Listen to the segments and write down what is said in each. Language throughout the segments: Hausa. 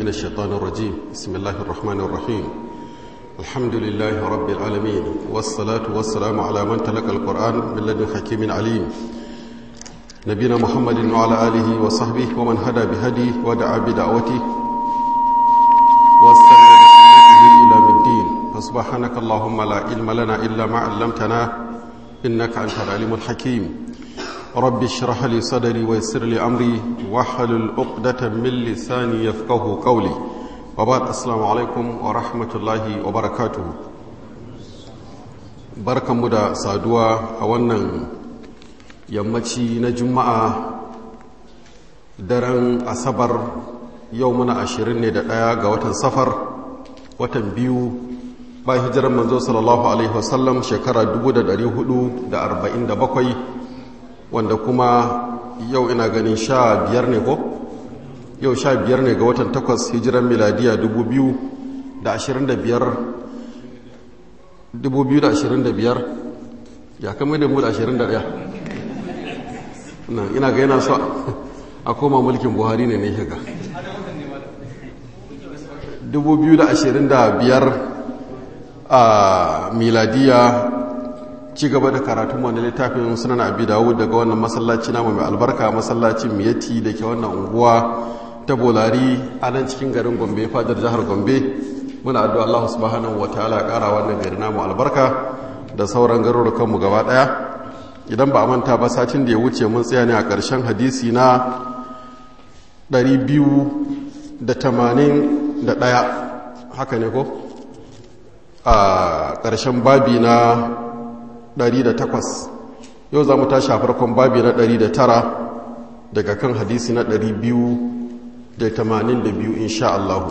من الشيطان الرجيم بسم الله الرحمن الرحيم الحمد لله رب العالمين والصلاة والسلام على من تلقى القرآن من لدن حكيم عليم نبينا محمد وعلى آله وصحبه ومن هدى بهديه ودعا بدعوته واستنى بسنته إلى الدين فسبحانك اللهم لا علم لنا إلا ما علمتنا إنك أنت العليم الحكيم رب اشرح لي صدري ويسر لي أمري واحلل عقدة من لساني يفقه قولي وبعد السلام عليكم ورحمة الله وبركاته بركة مدى سادوا أولا yammaci na juma'a daren asabar yau muna ashirin ne da ɗaya ga watan safar watan biyu ba hijirar manzo sallallahu alaihi wasallam shekara 447 wanda kuma yau ina ganin sha biyar ne ko yau sha biyar ne ga watan takwas hijirar miladiya 2025 ya kama da mu da 21 ina ga yana so a koma mulkin buhari ne ne shiga 2025 a miladiya ci gaba da karatun wani littafin sunan abi dawud daga wannan masallaci namu mai albarka masallacin miyati da ke wannan unguwa ta bolari a nan cikin garin gombe fadar jihar gombe muna addu'a Allah subhanahu wa ta'ala kara wannan gari namu albarka da sauran garurukanmu gaba daya idan ba a manta ba satin da ya wuce mun tsaya ne a ƙarshen hadisi na 281 haka ne ko a ƙarshen babi na 108 yau za mu tashi a farkon babi na 109 daga kan hadisi na 282 insha Allah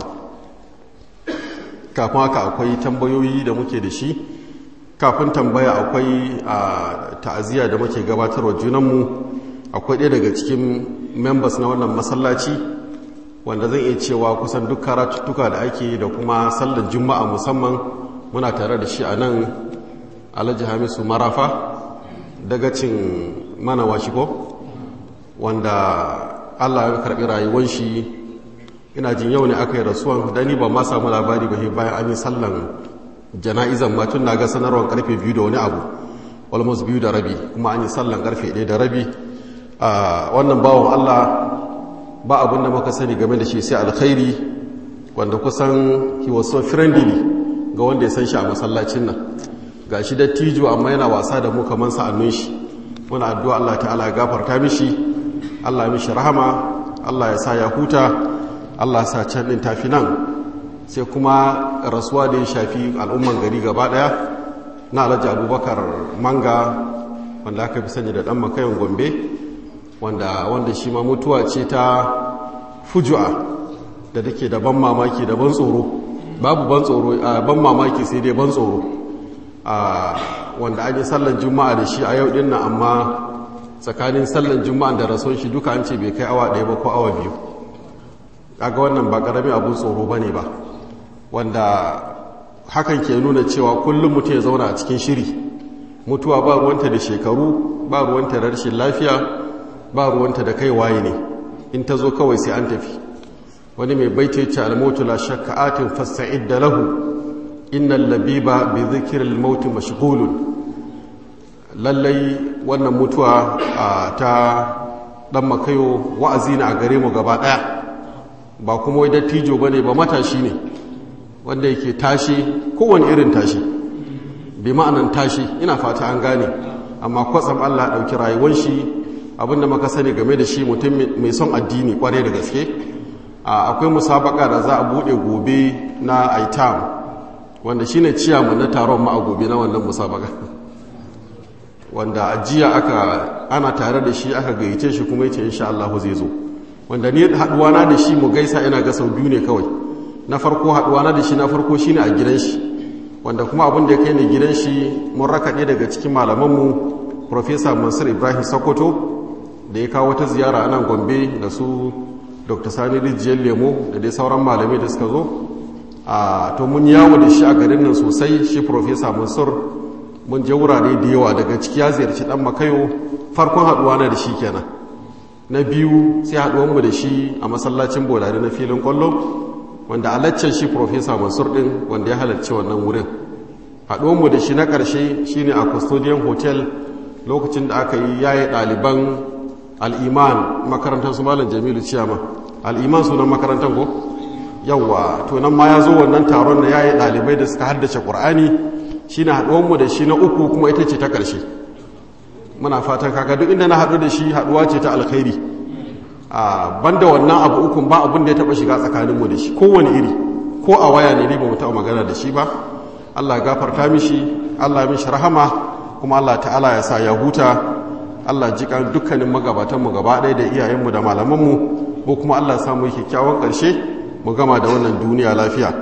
kafin haka akwai tambayoyi da muke da shi kafin tambaya akwai a ta'aziyya da muke gabatarwa junanmu akwai ɗaya daga cikin members na wannan masallaci wanda zan iya cewa kusan duk karatuttuka da ake da kuma sallar juma'a musamman muna tare da shi a nan alhaji hamisu marafa daga cin mana washiko wanda allah ya karɓi rayuwan shi ina jin yau ne aka yi rasuwan da ni ba ma samu labari ba bayan an yi sallan jana'izan ma tun na ga sanarwar karfe biyu da wani abu almost biyu da rabi kuma an yi sallan karfe ɗaya da rabi wannan bawon allah ba abin da muka sani game da shi sai alkhairi wanda kusan he was so friendly ga wanda ya san shi a masallacin nan ga shi dattijo amma yana wasa da mu kamar sa'annun shi muna addu'a Allah ta'ala ya gafarta mishi Allah ya mishi rahama Allah ya sa ya huta Allah ya sa can din tafi nan sai kuma rasuwa da ya shafi al'umman gari gaba daya na alhaji abubakar manga wanda aka fi sani da dan makayin gombe wanda wanda shi ma mutuwa ce ta fujua da take da ban mamaki da ban tsoro babu ban tsoro ban mamaki sai dai ban tsoro wanda an yi sallan juma'a da shi a yau din nan amma tsakanin sallan juma'a da rasuwan shi duka an ce bai kai awa ɗaya ba ko awa biyu kaga wannan ba ƙaramin abun tsoro ba ne ba wanda hakan ke nuna cewa kullum mutum ya zauna a cikin shiri mutuwa ba ruwanta da shekaru ba ruwanta da rashin lafiya ba ruwanta da kai waye ne in ta zo kawai sai an tafi wani mai baita yace al-mautu la shakka atin fasta'id da lahu innal labiba bi dhikri al-maut mashghulun lallai wannan mutuwa ta dan makayo wa'azi ne a gare mu gaba daya ba kuma wai dattijo bane ba matashi ne wanda yake tashi kowane irin tashi bi ma'anan tashi ina fata an gane amma kwatsam Allah ɗauki rayuwar shi abinda maka sani game da shi mutum mai son addini kware da gaske akwai musabaka da za a buɗe gobe na aitam wanda shine ciyamu na taron ma a gobe na wannan musabaka wanda ajiya aka ana tare da shi aka gayyace shi kuma yace insha Allah zai zo wanda ni haduwa na da shi mu gaisa ina ga sau biyu ne kawai na farko haduwa na da shi na farko shine a gidan shi wanda kuma abin da ya kai ne gidan shi mun raka ɗaya daga cikin malamanmu Profesa Mansur Ibrahim Sokoto da ya kawo wata ziyara a nan Gombe da su Dr. Sani Rijiyar Lemo da dai sauran malamai da suka zo a to mun yawo da shi a garin nan sosai shi Profesa Mansur mun je wurare da yawa daga ciki ya ziyarci dan makayo farkon haduwa na da shi kenan na biyu sai haduwanmu da shi a masallacin bolari na filin kwallo wanda alaccen shi profesa mansur ɗin wanda ya halarci wannan wurin haɗuwanmu da shi na ƙarshe shine a custodian hotel lokacin da aka yi yaye ɗaliban al'iman makarantar su malam jamilu ciyama al'iman sunan makarantar ko yawwa to nan ma ya zo wannan taron na yaye ɗalibai da suka haddace ƙur'ani shi na haɗuwanmu da shi na uku kuma ita ce ta ƙarshe muna fatan kaka duk inda na haɗu da shi haɗuwa ce ta alkhairi a banda wannan abu ukun ba abin da ya taɓa shiga tsakaninmu da shi kowane iri ko a waya ne ba mu taɓa magana da shi ba allah ya gafarta mishi allah ya mishi rahama kuma allah ta'ala ya sa ya huta allah ji kan dukkanin magabatanmu gaba ɗaya da iyayenmu da malamanmu ko kuma allah ya samu kyakkyawan ƙarshe mu gama da wannan duniya lafiya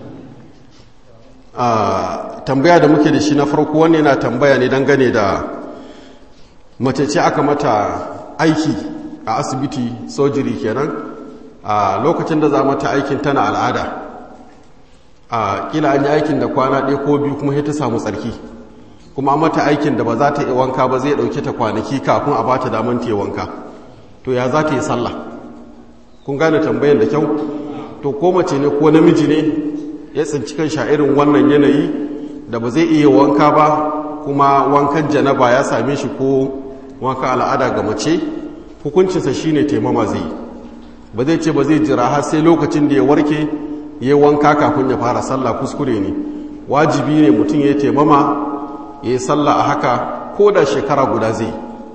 tambaya da muke da shi na farko wanne yana tambaya ne dangane da mace ce aka mata aiki a asibiti sojiri kenan a lokacin da za mata aikin tana al'ada a kila an yi aikin da kwana ɗaya ko biyu kuma ta samu tsarki kuma mata aikin da ba za ta yi wanka ba zai ɗauke ta kwanaki kafin a ba ta daman ta yi wanka to ya za ta yi sallah kun gane tambayan da kyau to ko mace ne ko namiji ne ya tsinci kan irin wannan yanayi da ba zai iya wanka ba kuma wankan janaba ya same shi ko wanka al'ada ga mace hukuncinsa shine taimama zai yi ba zai ce ba zai jira har sai lokacin da ya warke ya wanka kafin ya fara sallah kuskure ne wajibi ne mutum ya taimama ya yi sallah a haka ko da shekara guda zai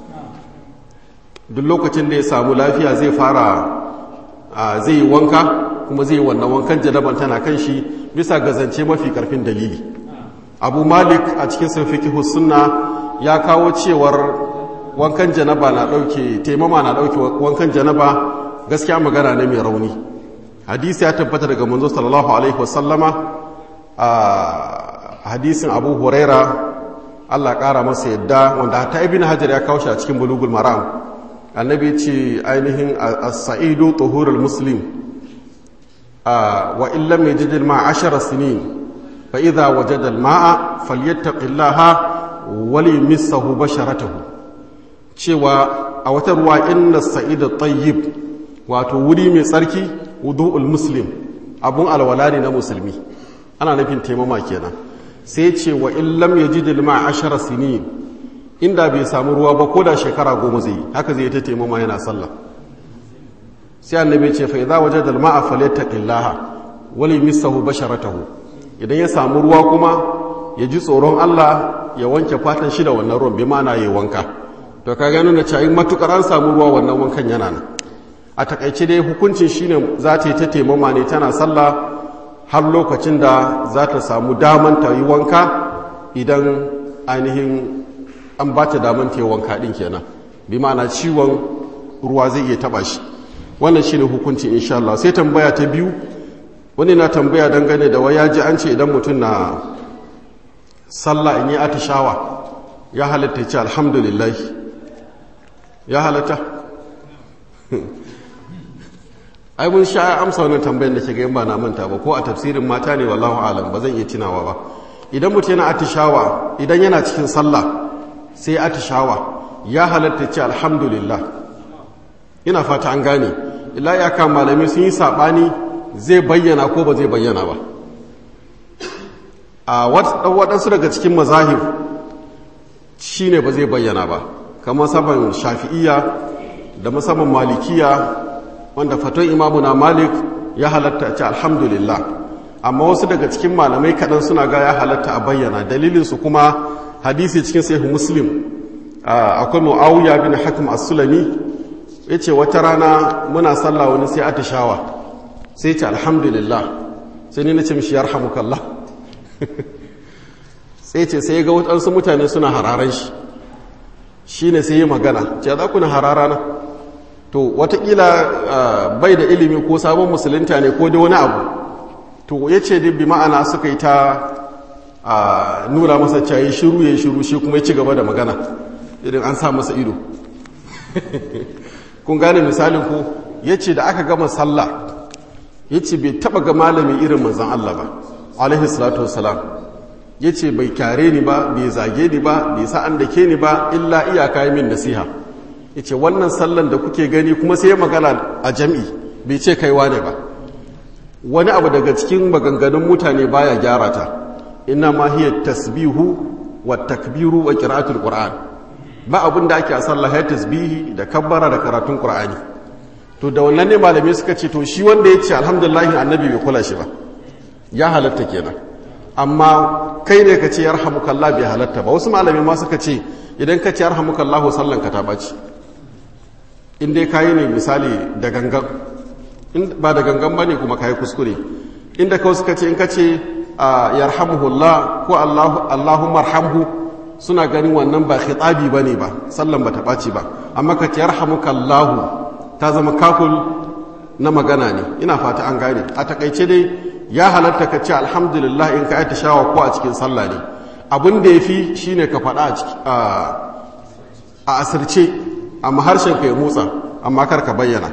duk lokacin da ya samu lafiya zai fara zai yi wanka kuma zai yi wannan wankan janaban tana kan shi bisa gazance mafi karfin dalili abu malik a cikin sunfikihu sunna ya kawo cewar wankan janaba na dauke taimama na dauke wankan janaba gaskiya magana ne mai rauni hadisi ya tabbata daga manzo sallallahu alaihi wasallama a hadisin abu huraira Allah kara masa yadda wanda hatta ibn hajar ya kawo shi a cikin bulugul maram annabi ce ainihin as-sa'idu tuhurul muslim wa in lam yajid al-ma'a 10 sinin fa idha wajada al-ma'a falyattaqillaha wa limissahu basharatahu cewa a wata ruwa inna sa'ida tayyib wato wuri mai tsarki wudu'ul muslim abun alwala ne na musulmi ana nufin taimama kenan sai ce wa in lam yajid al-ma'a 10 sinin inda bai samu ruwa ba ko da shekara goma zai yi haka zai ta taimama yana sallah sai annabi ce fa idza wajada al-ma'a falyattaqillaha wali misahu basharatahu idan ya samu ruwa kuma ya ji tsoron Allah ya wanke fatan shi da wannan ruwan bi ma'ana yayi wanka to ka gano na cewa matukar an samu ruwa wannan wankan yana nan a takaice dai hukuncin shine za ta yi ta taimama ne tana sallah har lokacin da za ta samu daman ta yi wanka idan ainihin an ba ta daman ta yi wanka ɗin kenan bi ma'ana ciwon ruwa zai iya taba shi wannan shine hukunci insha Allah sai tambaya ta biyu wani na tambaya dangane da waya ji an ce idan mutum na sallah in yi atishawa ya halatta ce alhamdulillah ya halatta ai mun sha amsa wannan tambayar da ke ga ba na manta ba ko a tafsirin mata ne wallahu alam ba zan iya tunawa ba idan mutum yana atishawa idan yana cikin sallah sai atishawa ya halatta ce alhamdulillah ina fata an gane illa ya kan malami sun yi sabani zai bayyana ko ba zai bayyana ba a waɗansu daga cikin mazahib shine ba zai bayyana ba kamar saban shafi'iyya da musamman malikiya wanda faton imamuna malik ya halatta ce alhamdulillah amma wasu daga cikin malamai kaɗan suna ga ya halatta a bayyana dalilinsu kuma hadisi cikin sahihu muslim akwai muawiya bin hakim as-sulami yace wata rana muna sallah wani sai atishawa sai ce alhamdulillah sai ni nace mishi yarhamukallah sai ce sai ga wadansu mutane suna hararan shi shine sai yi magana ce za ku na harara na to watakila bai da ilimi ko sabon musulunta ne ko da wani abu to yace dai bi ma'ana suka yi ta a nuna masa cayi shiru ya shiru shi kuma ya ci gaba da magana idan an sa masa ido kun gane misalin ku ya ce da aka gama sallah ya ce bai taba ga malami irin manzan Allah ba alaihi salatu wasalam ya ce bai kyare ni ba bai zage ni ba bai sa'an da ke ni ba illa iyaka yi min nasiha ya ce wannan sallan da kuke gani kuma sai ya magana a jam'i bai ce kaiwa ne ba wani abu daga cikin maganganun mutane baya gyara ta inna ma hiya tasbihu wa takbiru wa qira'atul qur'an ba abin da ake a sallah ya tasbihi da kabbara da karatun qur'ani to da wannan ne malamai suka ce to shi wanda ya ce alhamdulillah annabi bai kula shi ba ya halatta kenan amma kai ne ka ce yarhamukallah bai halatta ba wasu malamai ma suka ce idan ka ce yarhamukallah sallan ka ta baci in dai kayi ne misali da gangan ba da gangan bane kuma kayi kuskure inda kawai suka ce in ka ce yarhamuhullah ko allahumma arhamhu suna ganin wannan ba khitabi bane ba sallan ba ta baci ba amma ka ce yarhamukallahu ta zama kakul na magana ne ina fata an gane a takaice dai ya halatta ka ce alhamdulillah in ka aita shawa ko a cikin sallah ne abin da ya fi shi ne ka faɗa a asirce amma harshen ka ya motsa amma kar ka bayyana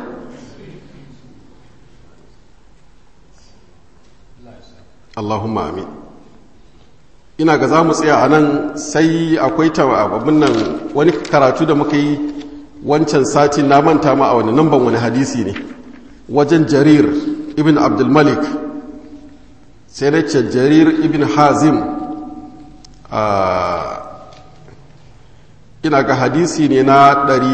Allahumma amin ina ga za mu tsaya a nan sai akwai abin nan wani karatu da muka yi wancan sati na manta ma a wani namban wani hadisi ne wajen jarir ibn abdulmalik sai da ce jarir ibn hazim ina ga hadisi ne na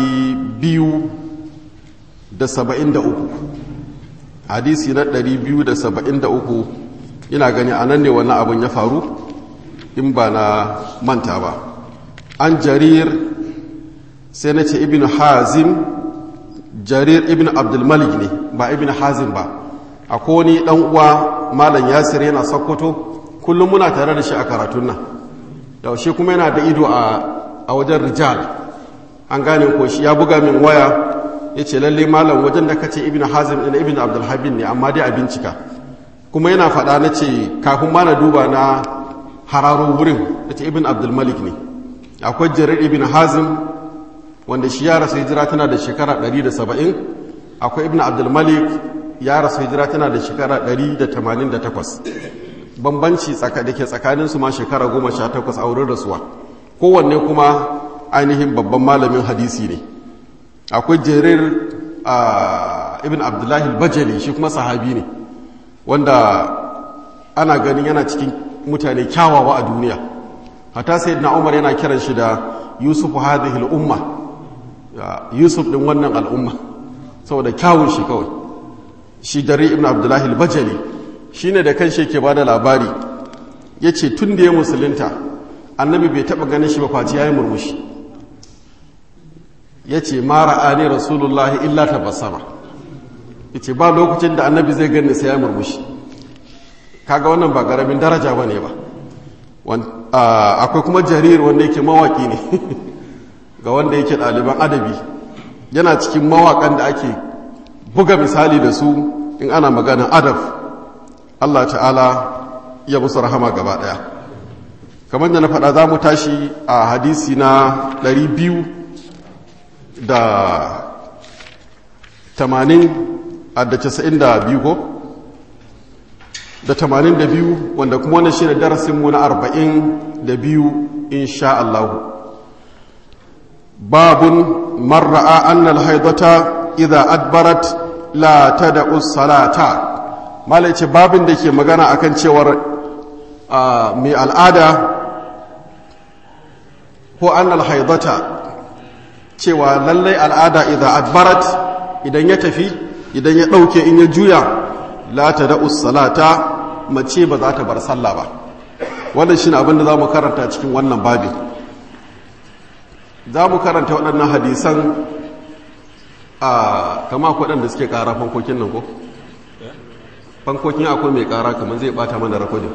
273 hadisi na 273 ina gani a nan ne wannan abin ya faru in ba na manta ba an jarir sai na ce ibn hazim jarir ibn abdulmalik ne ba ibn hazim ba akwai wani dan uwa malam yasir yana sokoto kullum muna tare da shi a karatun nan yaushe kuma yana da ido a wajen rijal an gane ko shi ya buga min waya ya ce lalle malam wajen da kace ibn hazim ɗin ibn abdulhabin ne amma dai a bincika kuma yana faɗa na ce kafin ma na duba na hararo wurin ya ce ibn abdulmalik ne akwai jarir ibn hazim wanda shi ya rasu hijira tana da shekara 170 akwai ibn abdulmalik ya rasu hijira tana da shekara 188 bambanci da ke tsakaninsu ma shekara 18 a wurin rasuwa kowanne kuma ainihin babban malamin hadisi ne akwai jerir ibn abdullahi bajali shi kuma sahabi ne wanda ana ganin yana cikin mutane kyawawa a duniya hata sai na umar yana kiran shi da yusuf hadhihi al'umma yusuf din wannan al'umma saboda kyawun shi kawai shi dare ibn abdullahi al-bajali shine da kan shi ke bada labari yace tun da ya musulunta annabi bai taba ganin shi ba face yayi murmushi yace ma ra'ani rasulullahi illa tabassama yace ba lokacin da annabi zai gani sai ya murmushi kaga wannan ba garamin daraja bane ba akwai kuma jarir wanda yake mawaki ne ga wanda yake ɗaliban adabi yana cikin mawakan da ake buga misali da su in ana maganin adab Allah ta'ala ya musu rahama gaba ɗaya kamar da na faɗa za mu tashi a hadisi na 200 da 80 a da 92 ko da 82 wanda kuma wannan shi ne darasinmu na 42 insha Allah babun marra'a annal haidata idza adbarat la tad'u salata malai ce babin da ke magana akan cewar mai al'ada ko annal haidata cewa lallai al'ada idza adbarat idan ya tafi idan ya dauke in ya juya la tad'u salata mace ba za ta bar sallah ba wannan shine abin da zamu karanta cikin wannan babin za mu karanta waɗannan hadisan a kama waɗanda suke ƙara fankokin nan ko? fankokin akwai mai ƙara kamar zai ɓata mana rakodin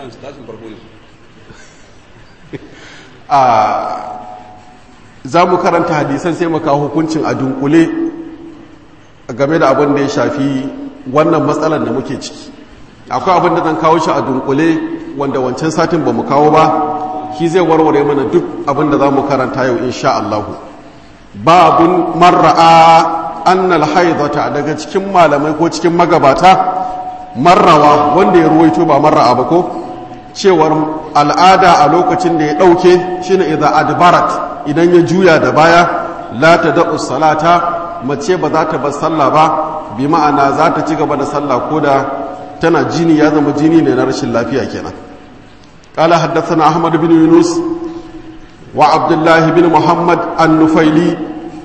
a za mu karanta hadisan sai maka hukuncin a dunkule game da abin da ya shafi wannan matsalar da muke ciki akwai abin da zan kawo shi a dunkule wanda wancan satin ba mu kawo ba shi zai warware mana duk abin da za mu karanta yau insha Allahu babun marra'a annal haidata daga cikin malamai ko cikin magabata marrawa wanda ya ruwaito ba marra'a ba ko cewar al'ada a lokacin da ya ɗauke shine idan adbarat idan ya juya da baya la ta da'u salata mace ba za ta bar sallah ba bi ma'ana za ta ci gaba da sallah ko da tana jini ya zama jini ne na rashin lafiya kenan قال حدثنا أحمد بن يونس وعبد الله بن محمد النفيلي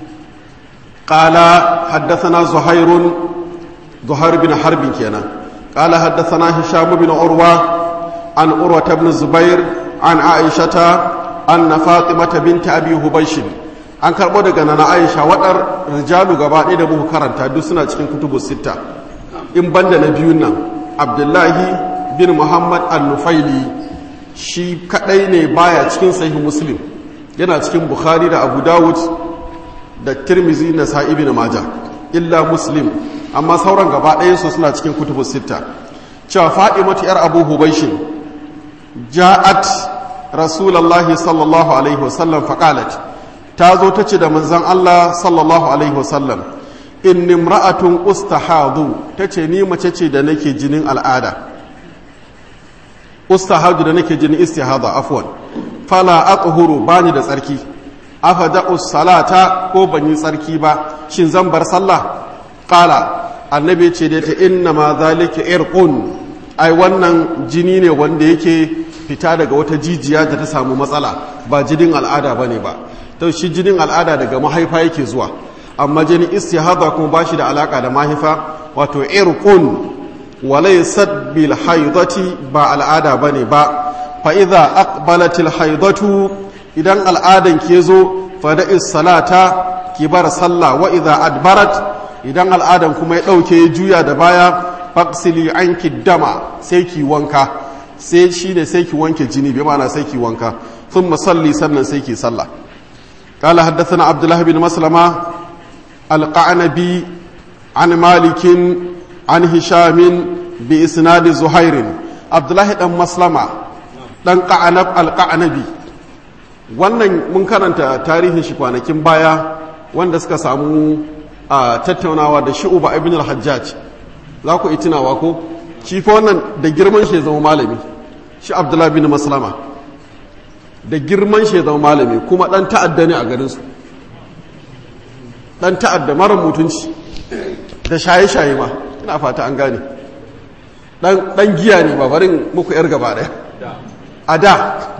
قال حدثنا زهير زهير بن حرب كينا قال حدثنا هشام بن عروة عن عروة بن الزبير عن عائشة أن فاطمة بنت أبي هبيش an karɓo daga nana aisha waɗar rijalu gaba ɗaya da muka karanta duk suna cikin kutubu sita in banda na biyun nan abdullahi bin muhammad al-nufaili shi kaɗai ne baya cikin sahih muslim yana cikin bukhari da abu dawud da tirmizi na sa'ibi na maja illa muslim amma sauran gaba ɗayansu suna cikin kutubu sita cewa fa'imatu yar abu hubaishin ja'at rasulallahi sallallahu alaihi wasallam faƙalat ta zo ta ce da manzan Allah sallallahu alaihi wasallam in nimra'atun ustahadu ta ce ni mace ce da nake jinin al'ada ustahadu da nake jinin istihada afwan fala aqhuru bani da tsarki afada'u salata ko ban yi tsarki ba shin zan bar sallah qala annabi ce da ta inna ma zalika irqun ai wannan jini ne wanda yake fita daga wata jijiya da ta samu matsala ba jinin al'ada bane ba to shi jinin al'ada daga mahaifa yake zuwa amma jinin istihada kuma ba shi da alaka da mahaifa wato irqun walaysat bil haidati ba al'ada bane ba fa idza aqbalatil haidatu idan al'adan ke zo fa da'is salata ki bar sallah wa idza adbarat idan al'adan kuma ya dauke juya da baya faqsili anki dama sai ki wanka sai shi ne sai ki wanke jini bi ma'ana sai ki wanka thumma salli sannan sai ki sallah قال حدثنا عبد الله بن مسلمة القعنبي عن مالك عن هشام بإسناد زهير عبد الله بن مسلمة dan ƙa'anab alƙa'anabi wannan mun karanta tarihin shi kwanakin baya wanda suka samu a tattaunawa da shi'uba ibn al-hajjaj za ku itinawa ko shi fa wannan da girman shi zama malami shi abdullahi bin maslama da girman shi zama malami kuma dan ta'adda ne a garinsu dan ta'adda mara mutunci da shaye-shaye ma ina fata an gane dan giya ne ba barin muku yar gaba daya a da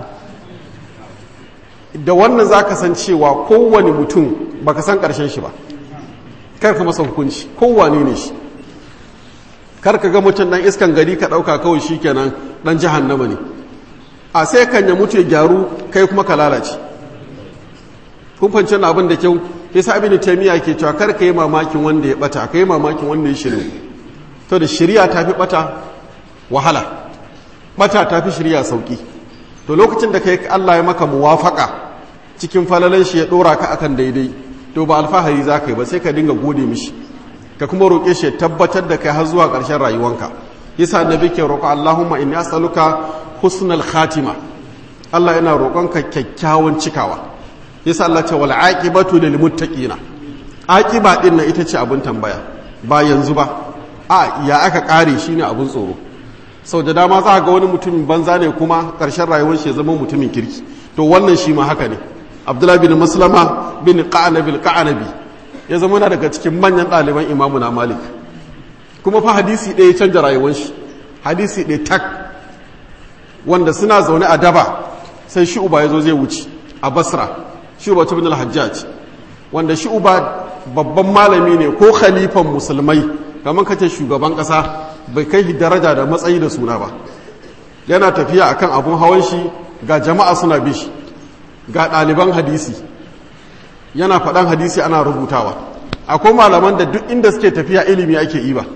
da wannan za ka san cewa kowane mutum ba ka san ƙarshen shi ba kar ka masa hukunci kowane ne shi kar ka ga mutum ɗan iskan gari ka ɗauka kawai shi kenan ɗan jahannama ne a sai kan ya mutu ya gyaru kai kuma ka lalace kun fahimci na abin da kyau yasa abin taimiyya ke cewa kar ka yi mamakin wanda ya bata ka yi mamakin wanda ya shirin to da shirya ta fi bata wahala bata ta fi shirya sauki to lokacin da kai Allah ya maka muwafaka cikin falalan shi ya dora ka akan daidai to ba alfahari za ka yi ba sai ka dinga gode mishi ka kuma roƙe shi ya tabbatar da kai har zuwa ƙarshen rayuwanka yasa annabi ke roƙo Allahumma inni as'aluka husnal khatima Allah yana roƙonka kyakkyawan cikawa yasa Allah ce wal aqibatu lil muttaqina aqiba din nan ita ce abin tambaya ba yanzu ba a ya aka kare shine abin tsoro sau da dama za ga wani mutumin banza ne kuma ƙarshen rayuwar shi ya zama mutumin kirki to wannan shi ma haka ne abdullahi bin maslama bin qanabil qanabi ya zama na daga cikin manyan ɗaliban imamu na malik kuma fa hadisi ɗaya canja rayuwar shi hadisi ɗaya tak wanda suna zaune a daba sai shi uba ya zo zai wuce a basra shi uba bin al-hajjaj wanda shi uba babban malami ne ko khalifan musulmai kamar kace shugaban ƙasa bai kai daraja da matsayi da suna ba yana tafiya akan abun hawan shi ga jama'a suna bi shi ga ɗaliban hadisi yana faɗan hadisi ana rubutawa akwai malaman da duk inda suke tafiya ilimi ake yi ba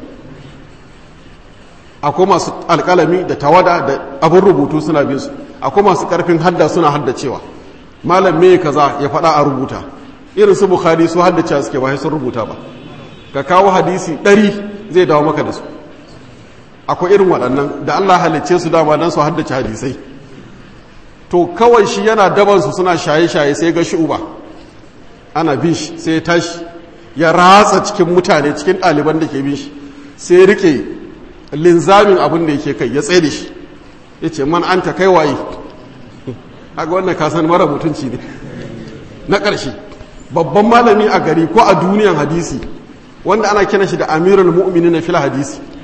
akwai masu alƙalami da tawada da abin rubutu suna bin su akwai masu ƙarfin hadda suna haddacewa malam me kaza ya faɗa a rubuta irin su bukhari su haddace suke ba sun rubuta ba ka kawo hadisi ɗari zai dawo maka da su akwai irin waɗannan da Allah halicce su dama don su haddace hadisai to kawai shi yana dabansu suna shaye-shaye sai ga shi uba ana bin shi sai ya tashi ya ratsa cikin mutane cikin ɗaliban da ke bin shi sai rike linzamin abin da yake kai ya tsaye da shi ya ce man an ta kai waye haka wannan kasan mara mutunci ne na ƙarshe babban malami a gari ko a duniyan hadisi wanda ana kina shi da amirul mu'minin na fil hadisi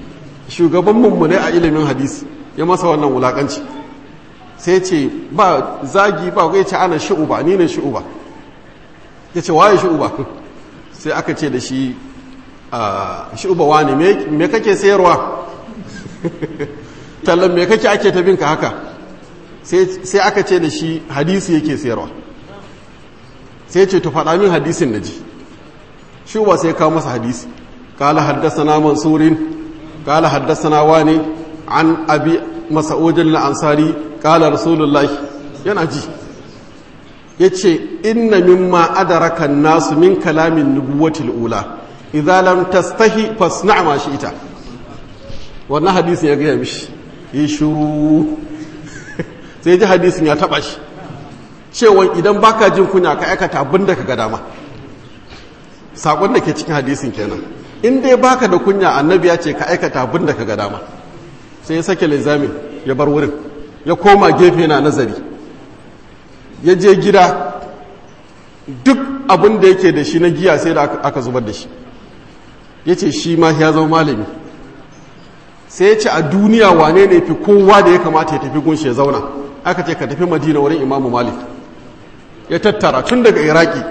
shugaban mummune a ilimin hadisi ya masa wannan wulakanci sai ce ba zagi ba ya ce ana shi'uba ni ne shi'uba ya ce waye shi'uba sai aka ce da shi shi'uba wani me kake sayarwa tallan me kake ake ta binka haka sai aka ce da shi hadisi yake sayarwa sai ce to faɗa min hadisin na ji shi'uba sai kawo masa hadisi kala haddasa na mansurin kala haddasa na wani an abi masa'udin ansari kala rasulullahi yana ji ya ce inna mimma adaraka nasu min kalamin nubuwatil ula idza lam tastahi fasna' ma ita wannan hadisin ya gaya mishi yi shuru sai ji hadisin ya taba shi cewa idan baka jin kunya ka aikata abin da ka ga dama sakon da ke cikin hadisin kenan in dai baka da kunya annabi ya ce ka aikata abin da ka ga dama sai ya sake linzamin ya bar wurin ya koma gefe na nazari ya je gida duk abin da yake da shi na giya sai da aka zubar da shi ya ce shi ma ya zama malami sai ya ce a duniya wane ne fi kowa da ya kamata ya tafi gunshi ya zauna aka ce ka tafi madina wurin imamu malik ya tattara tun daga iraki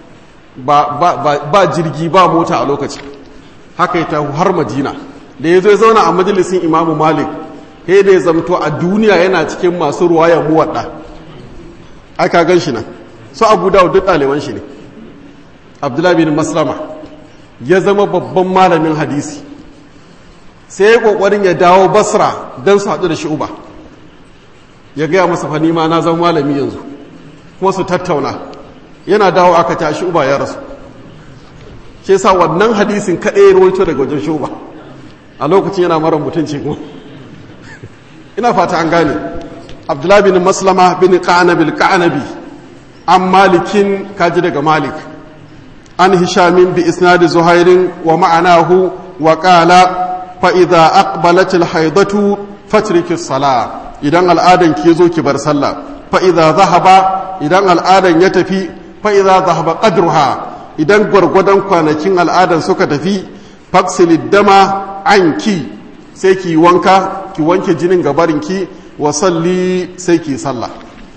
ba, jirgi ba mota a lokaci haka ya tafi har madina da ya zo ya zauna a majalisin imamu malik sai da ya zamto a duniya yana cikin masu ruwaya muwadda aka gan shi nan su abu dawo duk ɗaliban shi ne abdullahi bin maslama ya zama babban malamin hadisi sai ya ƙoƙarin ya dawo basra don su haɗu da shi uba ya gaya masa fa nima na zama malami yanzu kuma su tattauna yana dawo aka ta shi uba ya rasu ke sa wannan hadisin kaɗai ya rawaito daga wajen shi uba a lokacin yana mara mutunci kuma ina fata an gane abdullahi bin maslama bin ka'anabil ka'anabi an malikin kaji daga malik an hishamin bi isnadi zuhairin wa ma'anahu wa qala fa idza aqbalatil haidatu fatriki sala idan al'adan ke zo ki bar sallah fa idza zahaba idan al'adan ya tafi fa idza zahaba qadruha idan gwargwadon kwanakin al'adan suka tafi faksilid dama anki sai ki wanka ki wanke jinin gabarinki wa salli sai ki sallah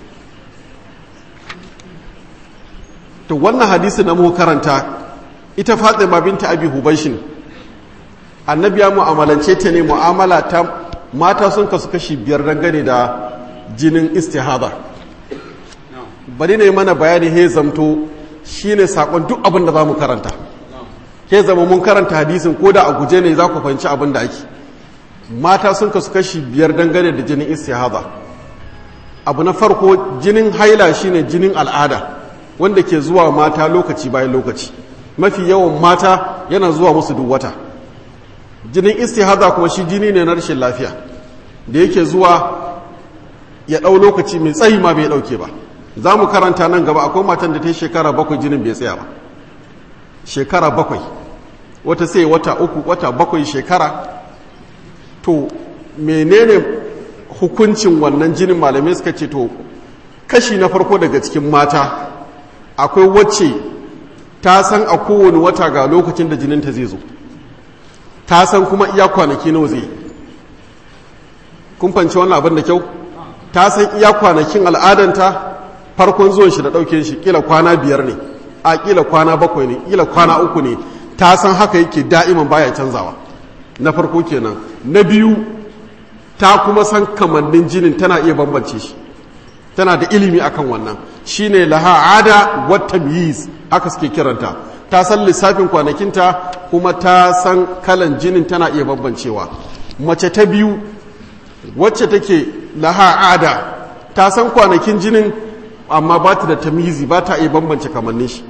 to wannan hadisi na muka karanta ita fatima binta abi hubaishin annabi ya mu'amalance ta ne mu'amala ta mata sun kasu kashi biyar dangane da jinin istihada bari ne mana bayani he zamto shine sakon duk abin da za mu karanta he zama mun karanta hadisin ko da a guje ne za ku fahimci abin da ake mata sun kasu kashi biyar dangane da jinin istihada abu na farko jinin haila shine jinin al'ada wanda ke zuwa mata lokaci bayan lokaci mafi yawan mata yana zuwa musu duk wata jinin istihada kuma shi jini ne na rashin lafiya da yake zuwa ya ɗau lokaci mai tsayi ma bai ɗauke ba za mu karanta nan gaba akwai matan da ta yi shekara bakwai jinin bai tsaya ba shekara bakwai wata sai wata uku wata bakwai shekara to menene hukuncin wannan jinin malamai suka ce to kashi na farko daga cikin mata akwai wacce ta san a kowane wata ga lokacin da jininta zai zo ta san kuma iya kwanaki nawa zai kun fanci wannan abin da kyau ta san iya kwanakin al'adanta farkon zuwan shi da ɗauke shi kila kwana biyar ne a kila kwana bakwai ne kila kwana uku ne ta san haka yake da'iman baya canzawa na farko kenan na biyu ta kuma san kamannin jinin tana iya bambance shi tana da ilimi akan wannan shine laha ada wata tamyiz haka suke kiranta ta san lissafin kwanakinta kuma ta san kalan jinin tana iya bambancewa mace ta biyu wacce take laha ada ta san kwanakin jinin amma ba ta da tamizi ba ta iya bambance kamannin shi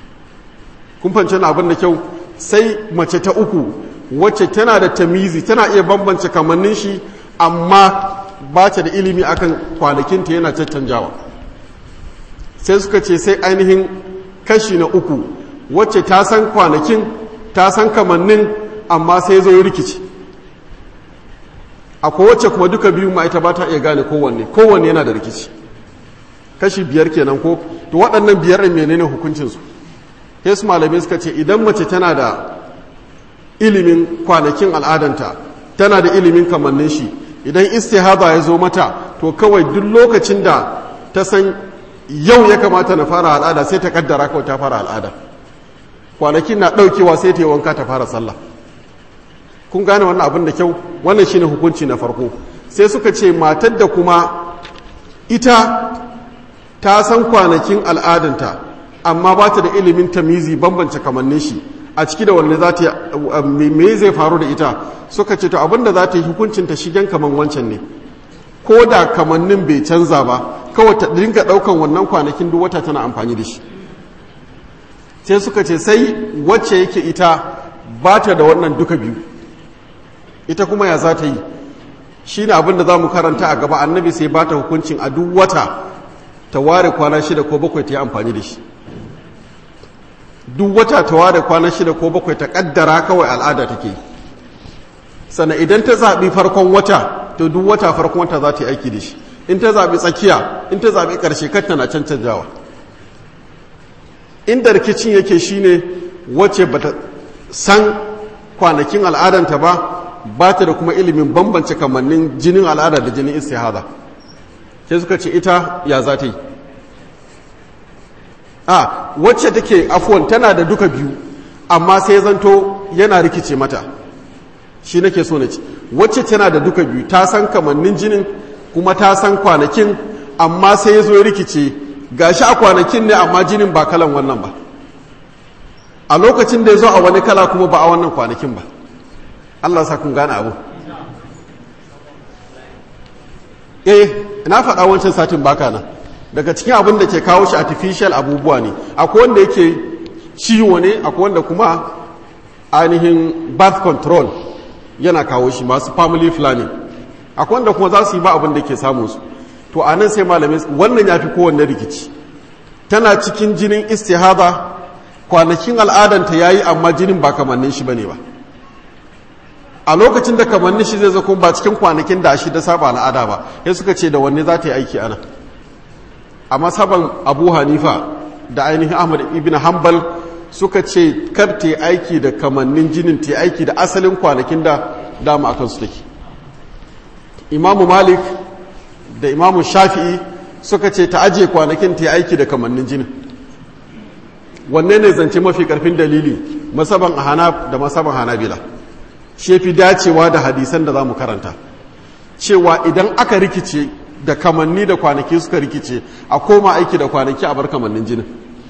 kun fahimci abin da kyau sai mace ta uku wacce tana da tamizi tana iya bambance kamannin shi amma ba ta da ilimi akan kwanakinta yana caccanjawa sai suka ce sai ainihin kashi na uku wacce ta san kwanakin ta san kamannin amma sai zo rikici akwai wacce kuma duka biyu ma ita ba ta iya gane kowanne kowanne yana da rikici kashi biyar kenan ko to waɗannan biyar ɗin menene hukuncinsu sai su malamai suka ce idan mace tana da ilimin kwanakin al'adanta tana da ilimin kamannin shi idan istihada ya zo mata to kawai duk lokacin da ta san yau ya kamata na fara al'ada sai ta kaddara kawai ta fara al'ada kwanakin na ɗaukewa sai ta yi wanka ta fara sallah kun gane wannan abin da kyau wannan shine hukunci na farko sai suka ce matar da kuma ita ta san kwanakin al'adanta amma ba ta da ilimin tamizi bambance kamannin shi a ciki da wanne za ta me zai faru da ita suka ce to abinda za ta yi hukuncin ta shigen kaman wancan ne ko da kamannin bai canza ba kawai ta dinga daukan wannan kwanakin duk wata tana amfani da shi sai suka ce sai wacce yake ita ba ta da wannan duka biyu ita kuma ya za ta yi shi ne abinda za mu karanta a gaba annabi sai ba ta hukuncin a duk wata ta ware kwana shida ko bakwai ta yi amfani da shi duk wata ta ware kwana shida ko bakwai ta kaddara kawai al'ada take sannan idan ta zaɓi farkon wata to duk wata farkon wata za ta yi aiki da shi in ta zaɓi tsakiya in ta zaɓi ƙarshe kar tana cancanjawa inda rikicin yake shine wacce bata san kwanakin al'adanta ba ba ta da kuma ilimin bambance kamannin jinin al'ada da jinin istihada sai suka ce ita ya za ta yi a wacce take afuwan tana da duka biyu amma sai zanto yana rikice mata shi nake so na ci wacce tana da duka biyu ta san kamannin jinin kuma ta san kwanakin amma sai ya zo ya rikice gashi a kwanakin ne amma jinin ba kalan wannan ba a lokacin da ya zo a wani kala kuma ba a wannan kwanakin ba Allah sa kun gane abu eh na faɗa wancan satin baka nan daga cikin abin da ke kawo shi artificial abubuwa ne akwai wanda yake ciwo ne akwai wanda kuma ainihin birth control yana kawo shi masu family planning akwai wanda kuma za su yi ba abin da ke samun su to a nan sai malamai wannan ya fi kowanne rikici tana cikin jinin istihada kwanakin al'adanta ya yi amma jinin ba kamannin shi ba ne ba a lokacin da kamannin shi zai zako ba cikin kwanakin da shi da saba al'ada ba ya suka ce da wanne za ta yi aiki ana a masaban abu hanifa da ainihin ahmad ibn hanbal suka ce kar ta aiki da kamannin jinin ta aiki da asalin kwanakin da dama akan su take imamu malik da imamu shafi'i suka ce ta ajiye kwanakin ta aiki da kamannin jinin wanne ne zance mafi karfin dalili masaban hanaf da masaban hanabila shi fi dacewa da hadisan da za mu karanta cewa idan aka rikice da kamanni da kwanaki suka rikice a koma aiki da kwanaki a bar kamannin jinin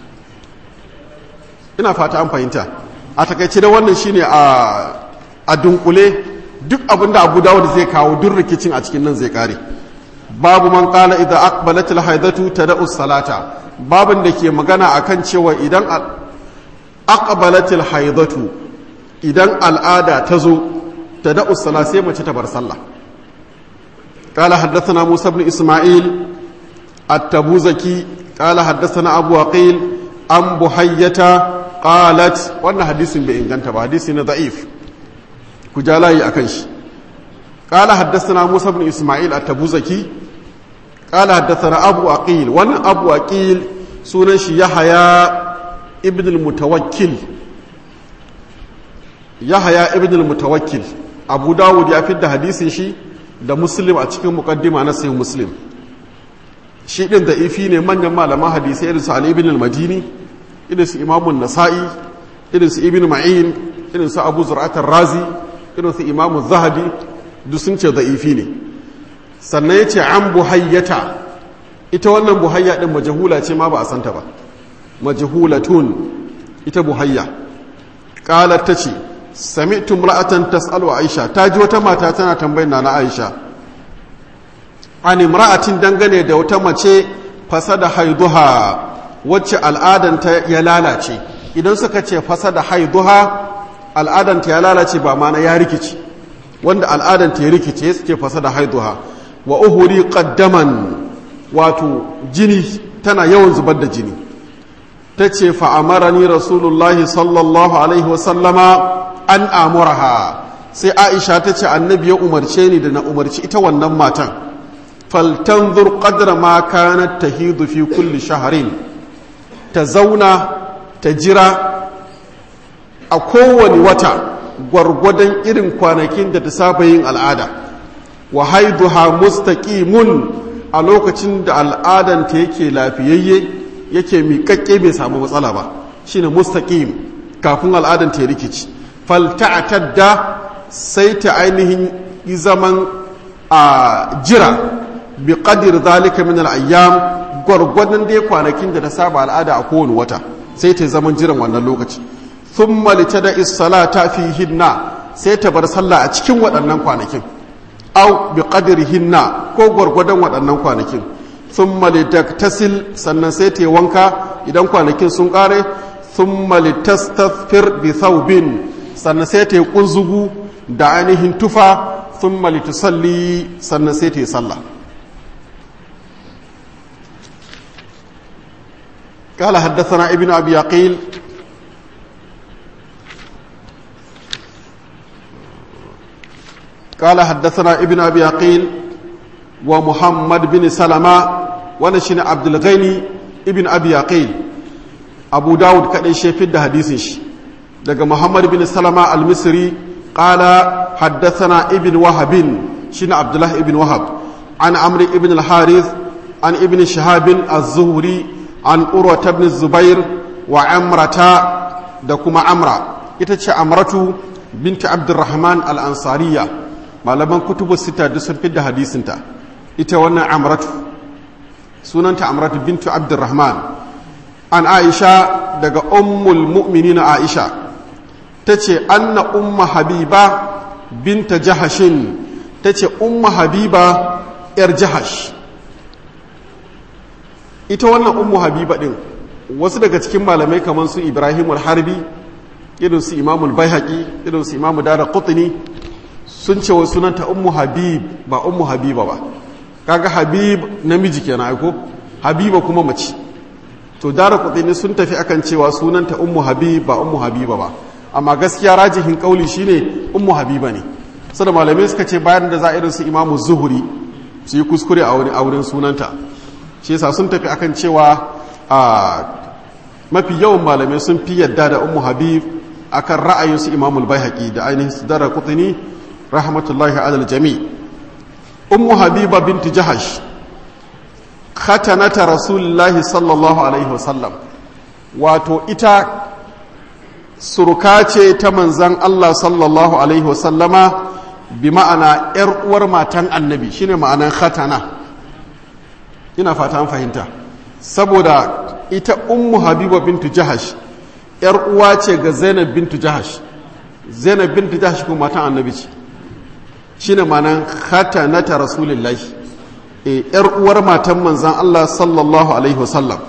ina fata an fahimta a takaice da wannan shine a a dunkule duk abin da abu dawud zai kawo duk rikicin a cikin nan zai kare babu man qala idza aqbalat al haidatu tad'u salata babin da ke magana akan cewa idan aqbalat al haidatu idan al'ada ta zo tad'u salata sai mace ta bar sallah قال حدثنا موسى بن إسماعيل التبوزكي قال حدثنا أبو عقيل عن بحية قالت وانا حديث بإنجان تبا حديث ضعيف كجالاي أكنش قال حدثنا موسى بن إسماعيل التبوزكي قال حدثنا أبو عقيل وانا أبو عقيل سنش يحيى ابن المتوكل يحيى ابن المتوكل أبو داود يفيد حديث شي da muslim a cikin mukaddima na sayin muslim shi ɗin da ifi ne manyan malaman hadisai irin su ali ibn al-madini irin su imamun nasa'i irin su ibn ma'in irin su abu zur'atar razi irin su imamun zahabi duk sun ce da ifi ne sannan ya ce an buhayyata ita wannan buhayya ɗin majahula ce ma ba a santa ba majahulatun ita buhayya ƙalar ta ce sami'tu imra'atan tas'alu Aisha ta ji wata mata tana tambayar na Aisha an imra'atin dangane da wata mace fasada haiduha wacce al'adanta ya lalace idan suka ce fasada haiduha al'adanta ya lalace ba mana ya rikici wanda al'adanta ya rikice suke fasada haiduha wa uhuri qaddaman wato jini tana yawan zubar da jini ta ce fa'amarani rasulullahi sallallahu alaihi wasallama an amuraha sai aisha ta ce annabi ya umarce ni da na umarci ita wannan matan faltanzur qadra ma kanat tahidu fi kulli shahrin ta zauna ta jira a kowane wata gwargwadon irin kwanakin da ta saba yin al'ada wa haiduha mustaqimun a lokacin da al'adanta yake lafiyayye yake miƙaƙƙe bai samu matsala ba shine mustaqim kafin al'adanta ya rikici falta'tadda sai ta ainihin zaman a jira bi qadir zalika min al-ayyam gwargwadon dai kwanakin da ta saba al'ada a kowane wata sai ta zaman jiran wannan lokaci thumma litada is-salata fihinna sai ta bar sallah a cikin waɗannan kwanakin aw bi qadrihinna ko gwargwadon waɗannan kwanakin thumma litaktasil sannan sai ta wanka idan kwanakin sun kare thumma litastaghfir bi thawbin sannan sai ta kunzugu da ainihin tufa thumma litusalli sannan sai ta yi sallah قال حدثنا ابن أبي عقيل قال حدثنا ابن أبي عقيل ومحمد بن سلمة ونشن عبد الغني ابن أبي عقيل أبو داود كان يشفد حديثه daga Muhammad bin Salama al-Misri qala haddathana ibn Wahab shine Abdullah ibn Wahab an Amr ibn al-Harith an ibn Shihab az-Zuhri an Urwa ibn Zubair wa Amrata da kuma Amra ita ce Amratu binti Abdurrahman al-Ansariya malaman kutubu sita duk sun fidda hadisinta ita wannan Amratu sunanta Amratu bintu Abdurrahman an Aisha daga ummul mu'minina Aisha ta ce anna umma habiba binta jahashin ta ce umma habiba yar jahash ita wannan ummu habiba din wasu daga cikin malamai kamar su ibrahim harbi irin su imamul baihaqi irin su imamu dara qutni sun ce wasu sunanta ummu habib ba ummu habiba ba kaga habib namiji kenan aiko habiba kuma mace to dara qutni sun tafi akan cewa sunanta ummu habib ba ummu habiba ba amma gaskiya rajihin kauli shine ummu habiba ne sada malamai suka ce bayan da za irin su imamu zuhuri su yi kuskure a wani auren sunanta shi yasa sun tafi akan cewa a mafi yawan malamai sun fi yadda da ummu habib akan ra'ayin su imamul baihaqi da ainihin su dara qutni rahmatullahi alal jami ummu habiba binti jahash khatanata rasulullahi sallallahu alaihi wasallam wato ita suruka ce ta manzan Allah sallallahu Alaihi wasallama bi ma'ana ‘yar uwar matan annabi shine ma'anan khatana ina fata an fahimta saboda ita ummu habiba bintu jahash ‘yar uwa ce ga zainab bintu jahash zainab bintu jahash kuma matan annabi ce shine ma'anan khatanata rasulullahi ‘yar uwar matan manzan Allah sallallahu Alaihi wasallam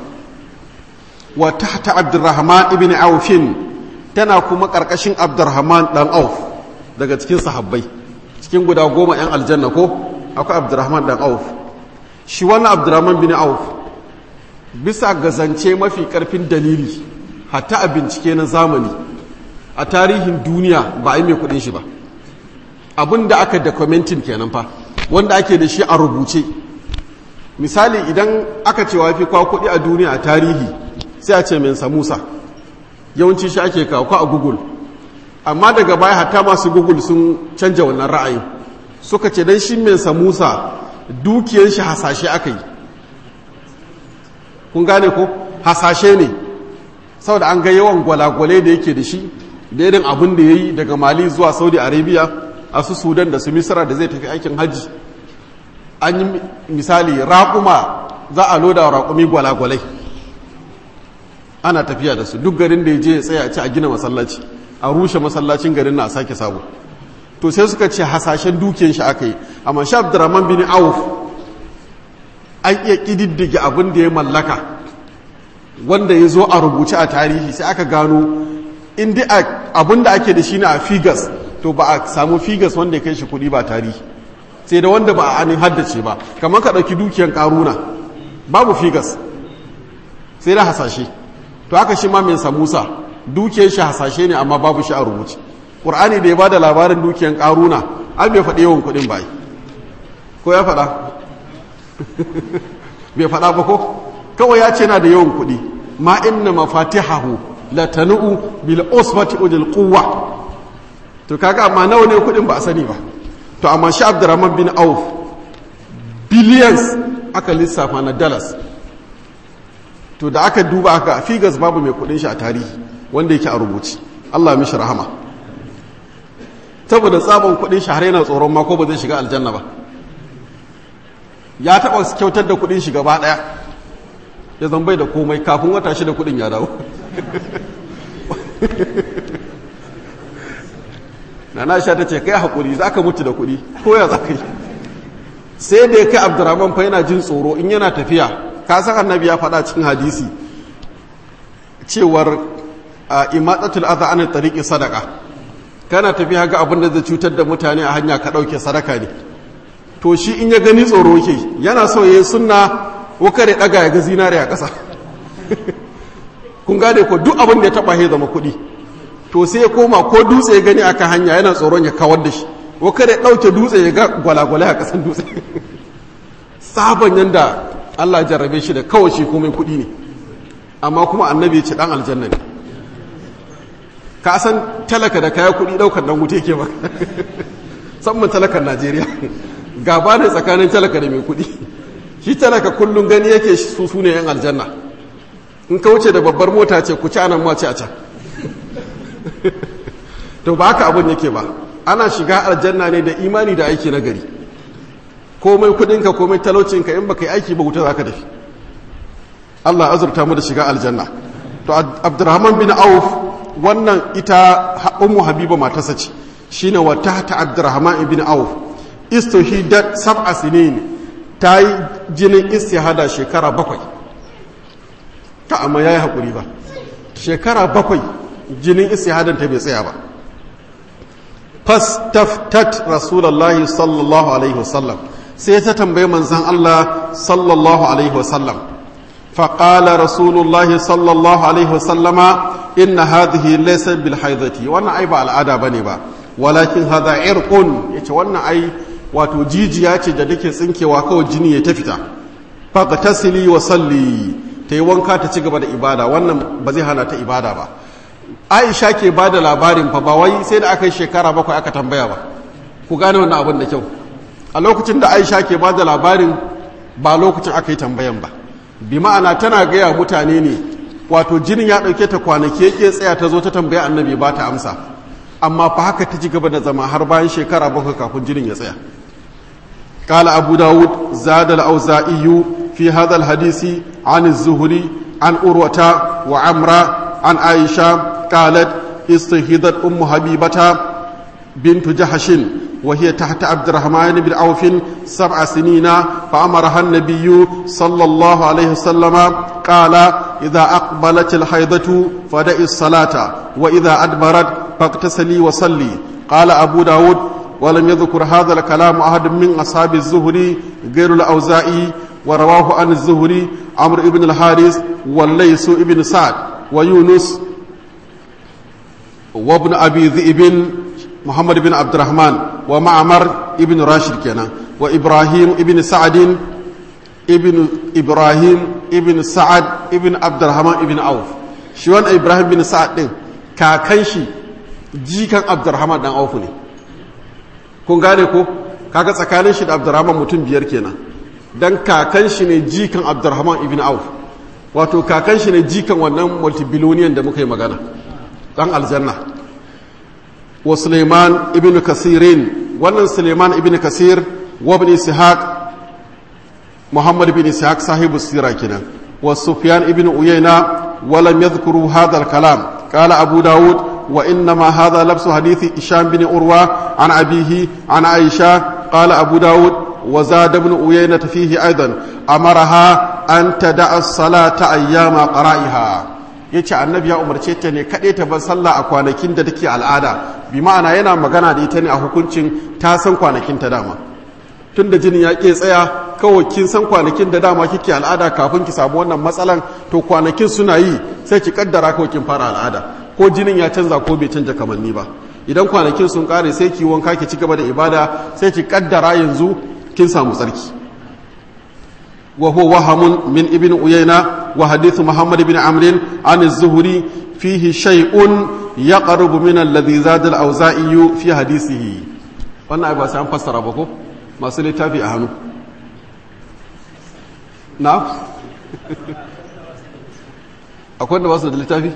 wa tahta abdurrahman ibn aufin tana kuma ƙarƙashin abdurrahman ɗan auf daga cikin sahabbai cikin guda goma 'yan aljanna ko akwai abdurrahman ɗan auf shi wannan abdurrahman bin auf bisa ga zance mafi ƙarfin dalili hatta a bincike na zamani a tarihin duniya ba a yi mai kuɗin shi ba abin da aka dokumentin kenan fa wanda ake da shi a rubuce misali idan aka ce wafi kwa kuɗi a duniya a tarihi sai a ce mensa musa yawanci shi ake kawo a google amma daga baya hatta masu google sun canja wannan ra'ayin suka ce dan shi mensa musa dukiyar shi hasashe aka yi kun gane ko hasashe ne saboda an ga yawan gwalagwale da yake da shi da irin abin da ya yi daga mali zuwa saudi arabia a su sudan da su misira da zai tafi aikin hajji an yi misali raƙuma za a loda raƙumi gwalagwalai ana tafiya da su duk garin da ya je ya tsaya a ci a gina masallaci a rushe masallacin garin na a sake sabo to sai suka ce hasashen dukiyar shi aka yi amma shi abdurrahman bin auf an iya ƙididdige abin da ya mallaka wanda ya zo a rubuce a tarihi sai aka gano inda abin da ake da shi na a figas to ba a samu figas wanda ya kai shi kuɗi ba tarihi sai da wanda ba a anin haddace ba kamar ka ɗauki dukiyar ƙaruna babu figas sai da hasashe to haka shi ma mai samusa dukiyar shi hasashe ne amma babu shi a rubuce ƙur'ani da ya ba da labarin dukiyar ƙaruna an bai faɗi yawan kuɗin bai ko ya faɗa bai faɗa ba ko kawai ya ce na da yawan kuɗi ma inna mafatihahu la tanu'u bil usbati udil quwwa to kaga amma nawa ne kudin ba a sani ba to amma shi abdurrahman bin auf billions aka lissafa na dollars to da aka duba aka figas babu mai kudin shi a tarihi wanda yake a rubuci Allah mishi rahama saboda tsabon kudin shi har yana tsoron ma ko ba zai shiga aljanna ba ya taba kyautar da kudin shi gaba daya ya zambai da komai kafin wata shi da kudin ya dawo na na sha ta ce kai hakuri za ka mutu da kudi ko ya za ka yi sai da ya kai abdurrahman fa yana jin tsoro in yana tafiya ka san annabi ya faɗa cikin hadisi cewar imatsatul adha an tariqi sadaka kana tafiya ga abin da zai cutar da mutane a hanya ka dauke sadaka ne to shi in ya gani tsoro yake yana so yayin sunna ko kare daga ya ga zinare a ƙasa kun gane ko duk abin da ya taba ya zama kuɗi to sai ya koma ko dutse ya gani akan hanya yana tsoron ya kawar da shi ko kare dauke dutse ya ga gwalagwale a ƙasan dutse sabon yanda Allah jarrabe shi da kawai shi komai kuɗi ne amma kuma annabi ya ce dan aljanna ne ka san talaka da kaya kuɗi ɗaukar dan wuta yake ba musamman talakan najeriya gaba ne tsakanin talaka da mai kuɗi shi talaka kullum gani yake su su ne yan aljanna in ka wuce da babbar mota ce ku ci anan ma ci a can to ba haka abin yake ba ana shiga aljanna ne da imani da aiki na gari komai kuɗinka komai talaucinka in baka yi aiki ba wuta za ka dafi Allah azurta mu da shiga aljanna to Abdurrahman bin Auf wannan ita ummu habiba matarsa ce shine wa tahta abdurrahman ibn auf istuhidat sab'a sinin ta yi jinin istihada shekara bakwai ta amma yayi hakuri ba shekara bakwai jinin istihadan ta bai tsaya ba fastaftat rasulullahi sallallahu alaihi wasallam sai ta tambaye manzon Allah sallallahu alaihi wasallam فقال رسول الله صلى الله عليه وسلم إن هذه ليس بالحيضة وانا أي با العادة بني با ولكن هذا عرق يتي وانا أي wato jijiya ce da dake tsinkewa kawai jini ya tafita faqtasili wa salli ta yi wanka ta ci gaba da ibada wannan ba zai hana ta ibada ba Aisha ke ba da labarin fa ba wai sai da aka yi shekara bakwai aka tambaya ba ku gane wannan abin da kyau a lokacin da Aisha ke ba da labarin ba lokacin aka yi tambayan ba bi ma'ana tana gaya mutane ne wato jinin ya ɗauke ta kwanaki yake tsaya ta zo ta tambaya annabi ba ta amsa amma fa haka ta ci gaba da zama har bayan shekara bakwai kafin jinin ya tsaya قال أبو داود زاد الأوزائي في هذا الحديث عن الزهري عن أروة وعمرة عن عائشة قالت استهدت أم حبيبة بنت جحش وهي تحت عبد الرحمن بن عوف سبع سنين فأمرها النبي صلى الله عليه وسلم قال إذا أقبلت الحيضة فدعي الصلاة وإذا أدبرت فاغتسلي وصلي قال أبو داود ولم يذكر هذا الكلام أحد من أصحاب الزهري غير الأوزائي ورواه عن الزهري عمرو بن الحارث والليس بن سعد ويونس وابن أبي ذئب محمد بن عبد الرحمن ومعمر ابن راشد كنا وإبراهيم ابن سعد ابن إبراهيم ابن سعد ابن عبد الرحمن ابن عوف شوان إبراهيم بن سعد كاكنشي jikan abdurrahman dan aufu ne kun gane ko kaga tsakanin shi da abdurrahman mutum biyar kenan dan kakan shi ne jikan abdurrahman ibn auf wato kakan shi ne jikan wannan multibiloniyan da muka yi magana dan aljanna wa suleiman ibn kasirin wannan suleiman ibn kasir wa ibn ishaq muhammad ibn ishaq sahibu sira kenan wa sufyan ibn uyayna wa lam yadhkuru hadha al-kalam qala abu daud وإنما هذا لبس حديث إشام بن أروى عن أبيه عن عائشة قال أبو داود وزاد بن أيينة فيه أيضا أمرها أن تدع الصلاة أيام قرائها yace annabi ya umarce ta ne kaɗai ta bar sallah a kwanakin da take al'ada bi ma'ana yana magana da ita ne a hukuncin ta san kwanakin ta dama tun da jinin ya ke tsaya kawai kin san kwanakin da dama kike al'ada kafin ki samu wannan matsalan to kwanakin suna yi sai ki kaddara kawai kin fara al'ada ko jinin ya canza ko bai canja kamanni ba idan kwanakin sun kare sai ki wanka ki ci gaba da ibada sai ki kaddara yanzu kin samu tsarki wa huwa wahamun min ibn uyayna وحديث محمد بن عمرو عن الزهري فيه شيء يقرب من الذي زاد الأوزائي في حديثه wannan ba sai an fassara ba ko masu littafi a hannu na akwai da basu da littafi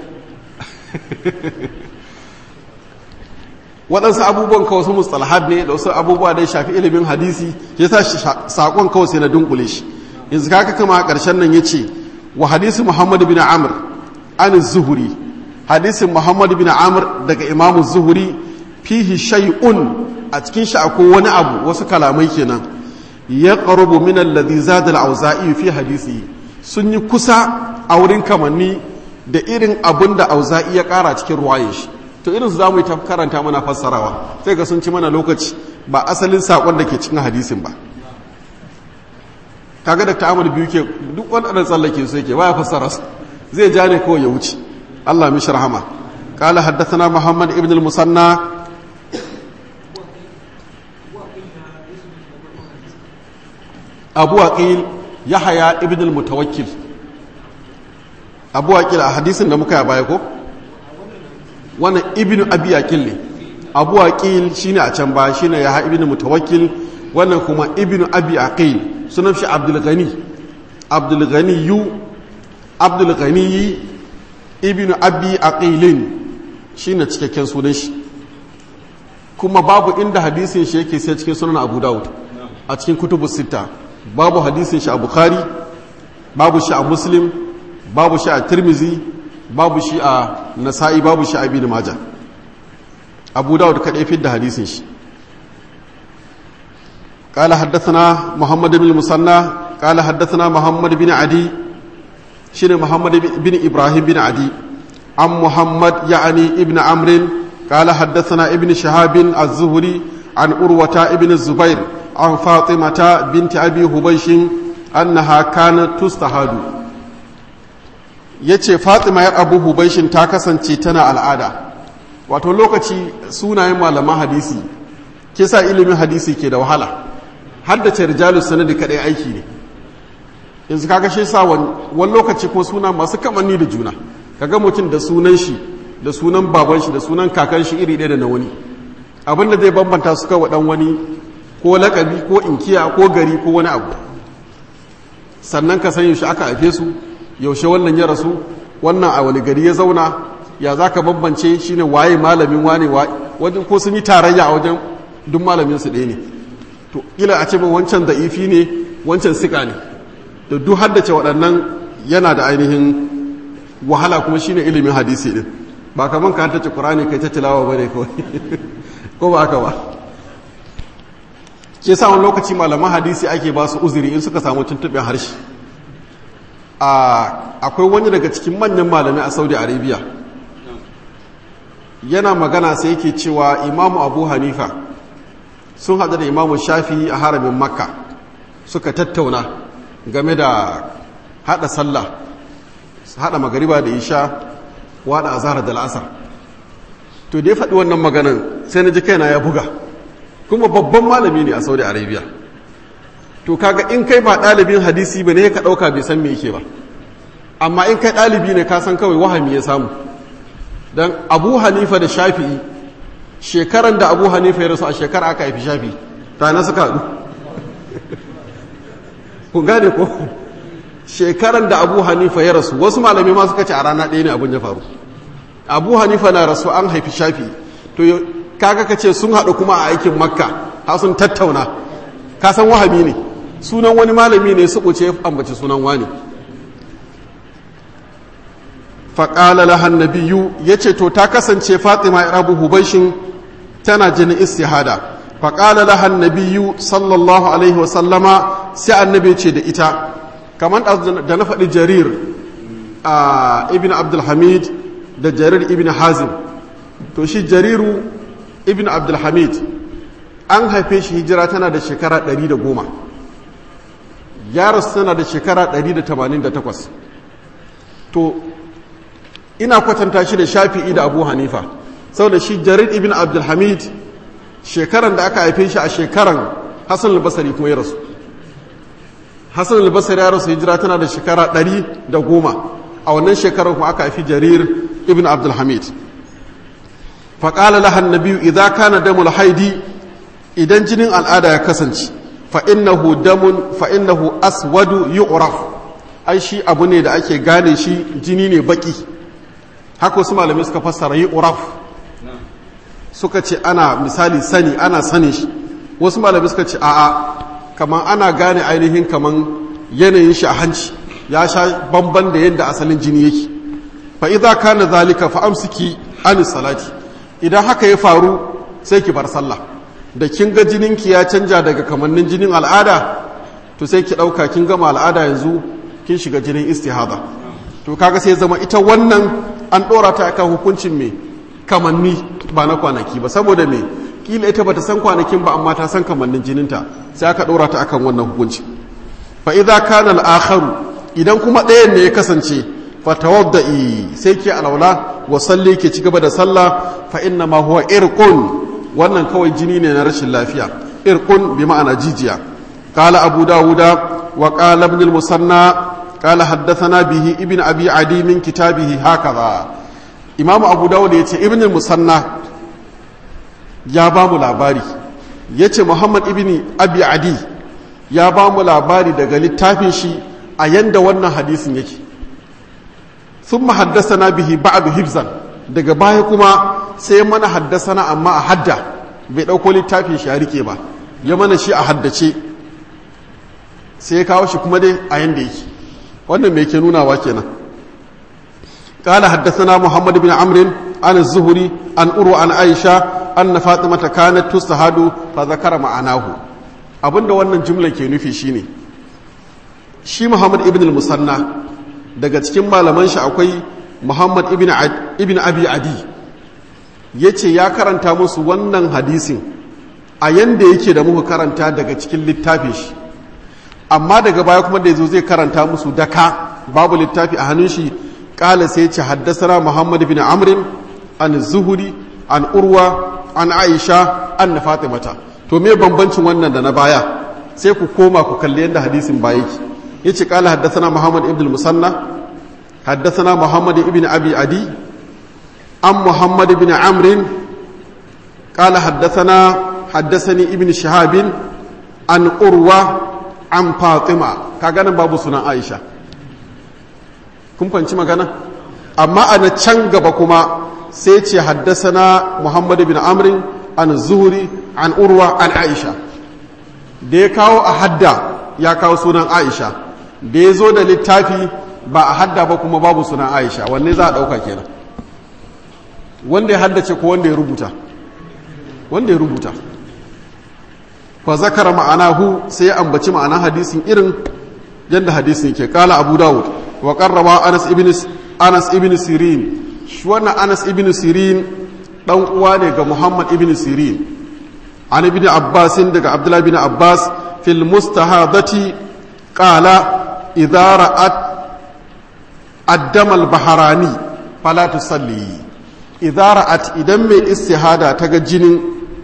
waɗansu abubuwan kawai su mustalahat ne da wasu abubuwa da ya shafi ilimin hadisi ya sa saƙon kawai sai na dunkule shi yanzu kaka kama a ƙarshen nan ya ce wa hadisi muhammadu bin amr an zuhuri hadisin muhammadu bin amr daga imamu zuhuri fihi shay'un a cikin shi akwai wani abu wasu kalamai kenan ya qarubu min alladhi zada al-auza'i fi hadisi sun yi kusa a wurin kamanni da irin abin da auza'i ya ƙara cikin ruwaye shi to irin su zamu yi ta karanta mana fassarawa sai ga sun ci mana lokaci ba asalin sakon da ke cikin hadisin ba kaga da ta'amul biyu ke duk waɗannan tsallake su yake baya fassara su zai ja ne kawai ya wuce Allah mishi rahama قال حدثنا محمد ابن المثنى أبو عقيل يحيى ابن المتوكل أبو عقيل حديث da muka baya ko wannan ibnu abi aqil ne abu aqil shine a can ba shine ya ibnu mutawakkil wannan kuma ibnu abi aqil sunan shi abdul ghani abdul ghani yu abdul ghani ibnu abi aqilin shine cikakken sunan shi kuma babu inda hadisin shi yake sai cikin sunan abu daud a cikin kutubu sita babu hadisin shi a bukhari babu shi a muslim babu shi a tirmizi babu shi a nasa'i babu shi a ibn majah abu dawud kadai fi da hadisin shi قال حدثنا محمد بن المثنى قال حدثنا محمد بن عدي شنو محمد بن ابراهيم بن عدي عن محمد يعني ابن عمرو قال حدثنا ابن شهاب الزهري عن أروة ابن الزبير عن فاطمة بنت أبي هبيش أنها كانت تستهاد yace Fatima yar Abu Hubaishin ta kasance tana al'ada wato lokaci sunayen malaman hadisi kisa ilimin hadisi ke da wahala haddace rijalus sanadi kadai aiki ne yanzu kaga shi sa wani lokaci ko suna masu kamanni da juna kaga mutum da sunan shi da sunan baban shi da sunan kakan shi iri ɗaya da na wani abin da zai bambanta su kawai dan wani ko lakabi ko inkiya ko gari ko wani abu sannan ka san yaushe aka haife su yaushe wannan ya rasu wannan a wani gari ya zauna ya za ka bambance shine waye malamin wane wajen ko sun yi tarayya a wajen duk malamin su ɗaya ne to ila a ce ba wancan da ifi ne wancan sika ne da duk haddace waɗannan yana da ainihin wahala kuma shine ilimin hadisi din ba kaman ka haddace qur'ani kai ta tilawa bane kawai ko ba haka ba ke sa wani lokaci malaman hadisi ake ba su uzuri in suka samu tuntuɓin harshe akwai wani daga cikin manyan malamai a saudi arabia yana magana sai yake cewa imamu abu hanifa sun haɗu da imamu shafi a haramin makka suka tattauna game da haɗa sallah haɗa magariba da isha waɗa azhar da la'asar to da ya faɗi wannan maganan sai na ji kaina ya buga kuma babban malami ne a saudi arabia to kaga in kai ba ɗalibin hadisi ba ne ka ɗauka bai san me yake ba amma in kai ɗalibi ne ka san kawai wahami ya samu don abu hanifa da shafi'i shekaran da abu hanifa ya rasu a shekara aka haifi shafi'i ta na suka haɗu ku gane ko shekaran da abu hanifa ya rasu wasu malami ma suka ce a rana ɗaya ne abin ya faru abu hanifa na rasu an haifi shafi'i to kaga ka ce sun haɗu kuma a aikin makka ha sun tattauna ka san wahami ne sunan wani malami ne su ɓuce ambaci sunan wani faƙala lahan nabiyu ya ce to ta kasance fatima rabu hubaishin tana jini istihada faƙala lahan nabiyu sallallahu alaihi wasallama sai annabi ce da ita kamar da na faɗi jarir a ibn abdulhamid da jarir ibn hazim to shi jariru ibn abdulhamid an haife shi hijira tana da shekara 110 yaros tana da shekara 188 to ina kwatanta shi da shafi'i da abu hanifa saboda shi jarir ibn abdulhamid shekaran da aka haife shi a shekaran hassan albasari kuma ya rasu hassan albasar ya rasu hijira tana da shekara ɗari da goma a wannan shekarar kuma aka haifi jarir ibn abdulhamid faƙala lahan na biyu idan kana damul haidi idan jinin al'ada ya kasance fa'innahu damun fa'innahu aswadu yu'raf ai shi abu ne da ake gane shi jini ne baki haka wasu malamai suka fassara yu'raf suka ce ana misali sani ana sani shi wasu malamai suka ce a'a kaman ana gane ainihin kaman yanayin shi a hanci ya sha bamban da yadda asalin jini yake fa idza kana zalika fa amsiki an salati idan haka ya faru sai ki bar sallah da kin ga jininki ya canja daga kamannin jinin al'ada to sai ki dauka kin gama al'ada yanzu kin shiga jinin istihada to kaga sai zama ita wannan an dora ta akan hukuncin me kamanni ba na kwanaki ba saboda me kila ita bata san kwanakin ba amma ta san kamannin jininta sai aka dora ta akan wannan hukunci fa idza kana al-akharu idan kuma ɗayan ne ya kasance fa tawadda'i sai ke alaula wa salli ke cigaba da sallah fa inna ma huwa irqun wannan kawai jini ne na rashin lafiya irqun bi ma'ana jijiya qala abu dawuda wa qala ibn al-musanna qala haddathana bihi ibn abi adi min kitabihi hakaza imamu abu dawud yace ibn al-musanna ya ba mu labari yace muhammad ibn abi adi ya ba mu labari daga littafin shi a yanda wannan hadisin yake sun haddasana bihi ba'adu hibzan daga baya kuma sai mana haddasana amma a hadda bai ɗauko littafin shi a rike ba ya mana shi a haddace sai ya kawo shi kuma dai a yanda yake wannan mai ke nunawa kenan قال حدثنا محمد بن عمرو عن الزهري عن أروى عن عائشة أن فاطمة كانت تستهاد فذكر معناه abinda wannan jumla ke nufi shine shi Muhammad ibn al-Musanna daga cikin malaman shi akwai Muhammad ibn ibn Abi Adi yace ya karanta musu wannan hadisin a yanda yake da muka karanta daga cikin littafin shi amma daga baya kuma da yazo zai karanta musu daka babu littafi a hannun shi kala sai ce haddasana Muhammad ibn Amr an Zuhuri an Urwa an Aisha an Fatimata to me bambancin wannan da na baya sai ku koma ku kalli yadda hadisin baya yake yace qala haddathana muhammad ibn musanna haddathana muhammad ibn abi adi am muhammad ibn amr qala haddathana haddathani ibn shihab an urwa an fatima kaga nan babu sunan aisha kun fanci magana amma a na can gaba kuma sai ce haddasana muhammad ibn amr an zuhuri an urwa an aisha da ya kawo a hadda ya kawo sunan aisha da ya zo da littafi ba a hadda ba kuma babu sunan aisha wanne za a ɗauka kenan wanda ya haddace ko wanda ya rubuta wanda ya rubuta fa zakara ma'anahu sai ya ambaci ma'ana hadisin irin yadda hadisin yake kala abu dawud wa qarraba anas ibn anas ibn sirin shi wannan anas ibn sirin dan uwa ne ga muhammad ibn sirin an ibn abbas daga abdullah ibn abbas fil mustahadati qala idza ra'at addam al baharani fala tusalli idza ra'at idan mai istihada ta ga jinin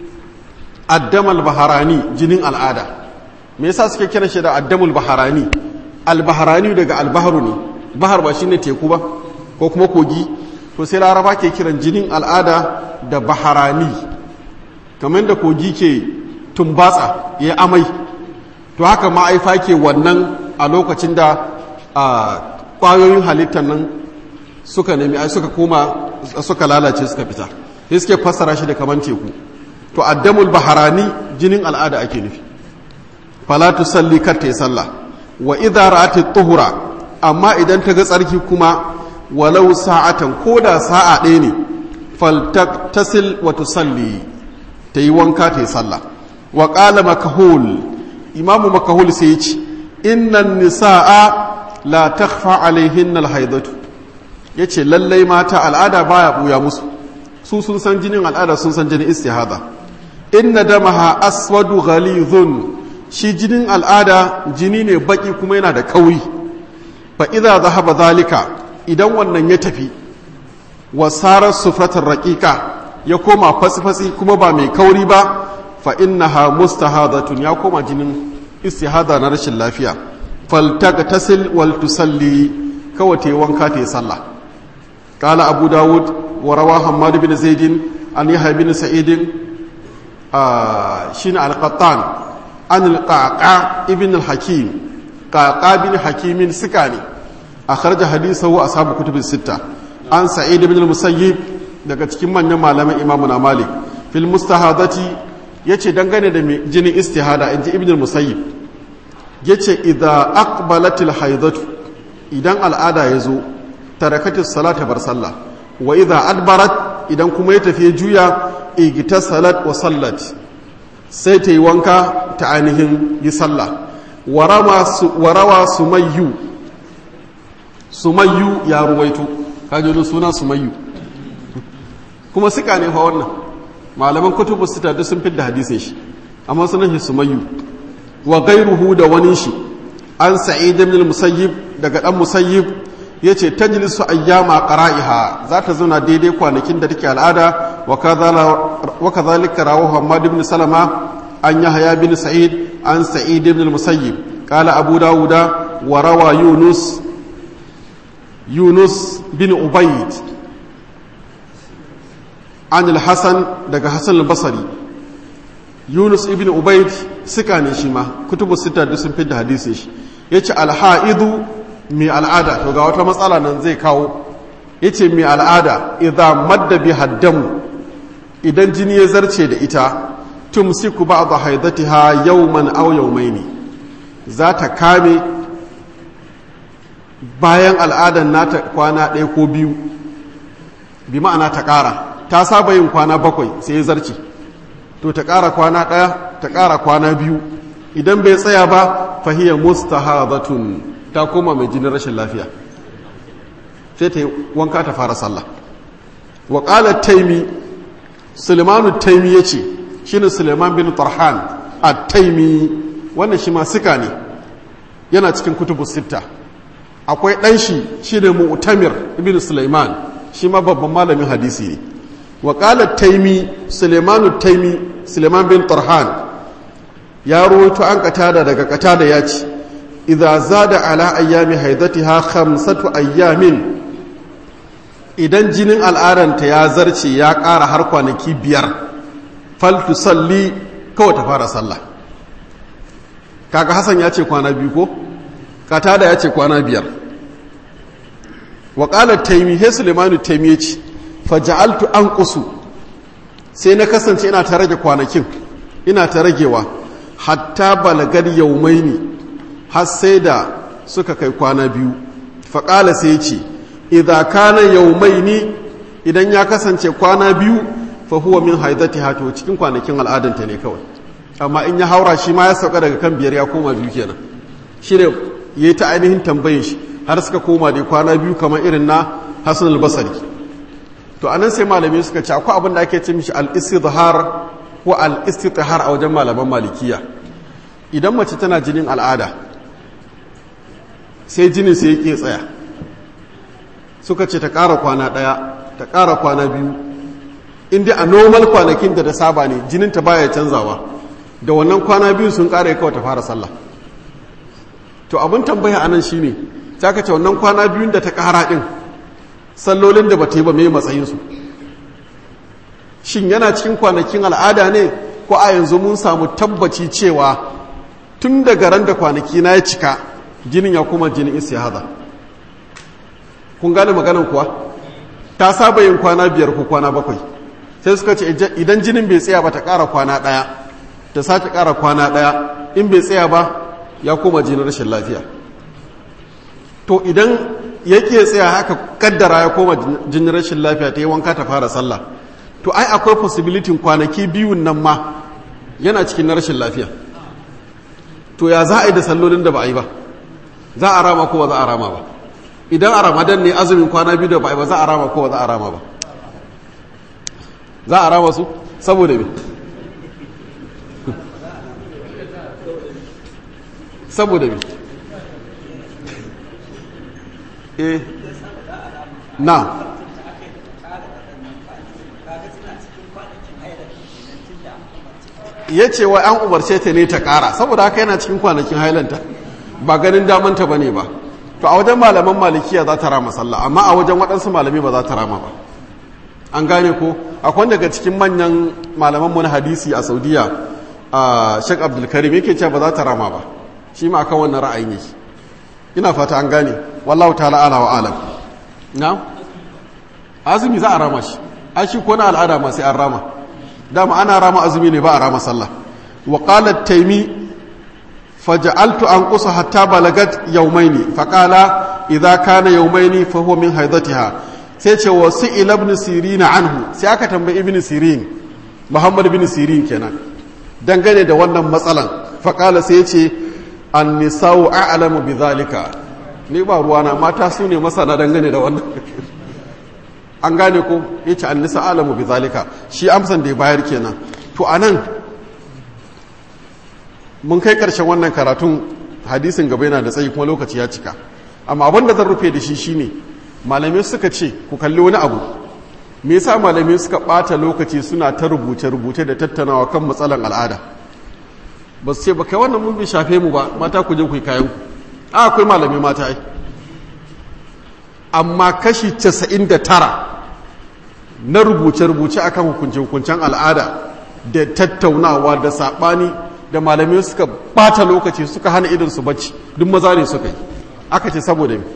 addam al baharani jinin al'ada me yasa suke kiran shi da addamul baharani al baharani daga al bahru ne bahar ba shine teku ba ko kuma kogi to sai laraba ke kiran jinin al'ada da baharani kamar da kogi ke tumbatsa ya amai to haka ma'aifa ke wannan a lokacin da ƙwayoyin halittar nan suka nemi ai suka koma suka lalace suka fita sai suke fassara shi da kamar teku to addamul baharani jinin al'ada ake nufi falatu salli kar ta yi sallah wa idza ra'at tuhura amma idan ta ga tsarki kuma walau sa'atan ko da sa'a ɗaya ne faltasil wa tusalli ta yi wanka ta yi sallah wa ƙala makahul imamu makahul sai ce innan nisa'a la takfa alaihin alhaidatu ya ce lallai mata al'ada baya ɓuya musu su sun san jinin al'ada sun san jinin istihada inna damaha aswadu ghalizun shi jinin al'ada jini ne baki kuma yana da kauri fa idza zahaba zalika idan wannan ya tafi wasarar sufratar raƙiƙa ya koma fasifasi kuma ba mai kauri ba fa innaha mustahadatun ya koma jinin istihada na rashin lafiya faltagtasil wal tusalli kawai ta yi wanka ta yi sallah قال أبو داود وروى حماد بن زيد عن يحيى بن سعيد آه شين القطان عن القعقاع ابن الحكيم قعقاع بن حكيم سكاني أخرج حديثه أصحاب كتب الستة عن سعيد بن المسيب daga cikin manyan malaman imamuna malik fil mustahadati yace dangane da jinin istihada inji ibn al-musayyib yace idza aqbalatil haidatu idan al'ada ya zo tarakatis salata bar sallah wa idza adbarat idan kuma ya tafi juya igita salat wa sallat sai ta yi wanka ta ainihin yi sallah warawa sumayyu sumayyu ya ruwaito kaji suna sumayyu kuma suka ne fa wannan malaman kutubu sita duk sun fidda hadisin shi amma sunan shi sumayyu wa gairuhu da wani shi an sa'id ibn musayyib daga dan musayyib ya ce ta jilisu ayyama ƙara'iha za ta zauna daidai kwanakin da take al'ada wa ka zalika rawo hamad ibn salama an yi haya bin sa'id an sa'id ibn musayyib ƙala abu dawuda wa rawa yunus yunus bin ubaid an al-hasan daga hasan al-basari yunus ibn ubaid suka ne shi ma kutubu sita duk sun fi da hadisi shi ya ce alha'idu mai al'ada to ga wata matsala nan zai kawo ya ce mai al'ada idan madda bi haddamu idan jini ya zarce da ita tumsiku ba da haidati ha yauman au yaumaini za ta kame bayan al'adan nata kwana ɗaya ko biyu bi ma'ana ta ƙara ta saba yin kwana bakwai sai ya zarce to ta ƙara kwana ɗaya ta ƙara kwana biyu idan bai tsaya ba fahiyar mustahadatun ta koma mai jinin rashin lafiya sai ta yi wanka ta fara sallah wa ƙalar taimi sulemanu taimi ya ce shi ne suleiman bin tarhan a taimi wannan shi ma suka ne yana cikin kutubu sitta akwai ɗanshi shi ne mu'tamir ibn suleiman shi ma babban malamin hadisi ne wa ƙalar taimi sulemanu taimi suleiman bin tarhan ya ruwaito an katada daga katada ya ce idza zada ala ayyami haidatiha khamsatu ayyamin idan jinin al'adanta ya zarce ya ƙara har kwanaki biyar faltu salli kawai ta fara sallah kaga hasan ya ce kwana biyu ko katada ya ce kwana biyar wa qala taymi he sulaimanu taymi ya ce faja'altu anqusu sai na kasance ina ta rage kwanakin ina ta ragewa hatta balagar yaumaini har sai da suka kai kwana biyu faƙala sai ce idha kana yaumaini idan ya kasance kwana biyu fa huwa min haidati hato cikin kwanakin al'adanta ne kawai amma in ya haura shi ma ya sauka daga kan biyar ya koma biyu kenan shi ne ya yi ta ainihin tambayin shi har suka koma da kwana biyu kamar irin na hasan al-basari to anan sai malamai suka ce akwai abin da ake ce mishi al-istidhar ko al-istithar a wajen malaman malikiya idan mace tana jinin al'ada sai jinin sai yake tsaya suka ce ta ƙara kwana ɗaya ta ƙara kwana biyu inda a normal kwanakin da ta saba ne jinin ta baya canzawa da wannan kwana biyu sun ƙara kawai ta fara sallah to abin tambaya anan shine ta ka ce wannan kwana biyun da ta ƙara ɗin sallolin da ba ta yi ba mai matsayinsu shin yana cikin kwanakin al'ada ne ko a yanzu mun samu tabbaci cewa tun daga ran da kwanaki na ya cika jinin ya kuma jinin istihada kun gane maganan kuwa ta saba yin kwana biyar ko kwana bakwai sai suka ce idan jinin bai tsaya ba ta ƙara kwana ɗaya ta sake ƙara kwana ɗaya in bai tsaya ba ya koma jinin rashin lafiya to idan yake tsaya haka kaddara ya koma jinin rashin lafiya ta yi wanka ta fara sallah to ai akwai possibility kwanaki biyun nan ma yana cikin na rashin lafiya to ya za a yi da sallolin da ba a yi ba za a rama ko ba za a rama ba idan a ramadan ne azumin kwana biyu da ba a yi ba za a rama ko ba za a rama ba za a rama su saboda me saboda me eh na ya ce wa an umarce ta ne ta ƙara saboda haka yana cikin kwanakin hailanta ba ganin damanta ba ne ba to a wajen malaman malikiya za ta rama sallah amma a wajen waɗansu malami ba za ta rama ba an gane ko akwai daga cikin manyan malaman mu na hadisi a saudiya a shek abdulkarim yake cewa ba za ta rama ba shi ma akan wannan ra'ayin yake ina fata an gane wallahu ta'ala ala wa alam na azumi za a rama shi a shi ko na al'ada ma sai an rama dama ana rama azumi ne ba a rama sallah wa qala taymi faj'altu anqusa hatta balagat yawmaini faqala idza kana yawmaini fa huwa min haidatiha sai ce wa su'ila ibn sirin anhu sai aka tambayi ibn sirin muhammad ibn sirin kenan dangane da wannan matsalan faqala sai ce an-nisa'u a'lamu bidhalika ni ba ruwana mata su ne masana dangane da wannan an gane ko yace an-nisa'u a'lamu bidhalika shi amsan da ya bayar kenan to anan mun kai ƙarshen wannan karatun hadisin gaba yana da tsayi kuma lokaci ya cika amma abin da zan rufe da shi shine malamai suka ce ku kalli wani abu me yasa malamai suka ɓata lokaci suna ta rubuce-rubuce da tattaunawa kan matsalan al'ada ba su ce ba kai wannan mun bai shafe mu ba mata ku je ku yi kayan ku a akwai malamai mata ai amma kashi 99 na rubuce-rubuce akan hukunce-hukuncen al'ada da tattaunawa da saɓani da malamai suka bata lokaci suka hana idon su bacci duk maza ne suka yi aka ce saboda mi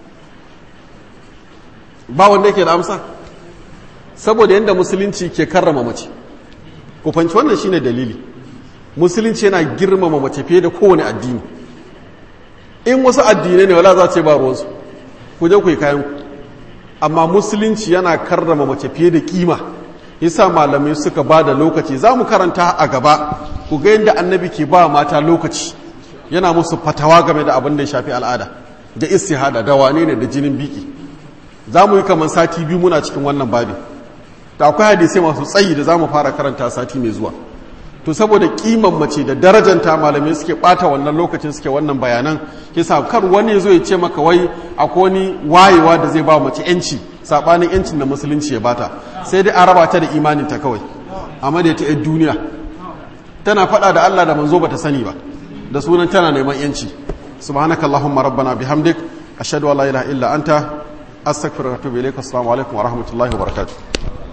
ba wanda yake da amsa saboda yadda musulunci ke karrama mace ku fanci wannan shine dalili musulunci yana girmama mace fiye da kowane addini in wasu addinai ne wala za ce ba ruwansu ku je ku yi kayan ku amma musulunci yana karrama mace fiye da kima yasa malamai suka ba da lokaci za mu karanta a gaba ku ga yadda annabi ke ba mata lokaci yana musu fatawa game da abin da ya shafi al'ada da istihada da wane ne da jinin biki za mu yi kamar sati biyu muna cikin wannan babi da akwai hadisai masu tsayi da za mu fara karanta sati mai zuwa to saboda kiman mace da darajanta malamai suke bata wannan lokacin suke wannan bayanan kisa kar wani ya zo ya ce maka wai akwai wani wayewa da zai ba mace yanci sabanin yancin da musulunci ya bata sai dai an raba ta da imanin ta kawai amma da ta duniya tana faɗa da Allah da manzo bata sani ba da sunan tana neman yanci subhanakallahumma rabbana bihamdik ashhadu an la ilaha illa anta astaghfiruka wa atubu ilaik assalamu alaikum wa rahmatullahi wa barakatuh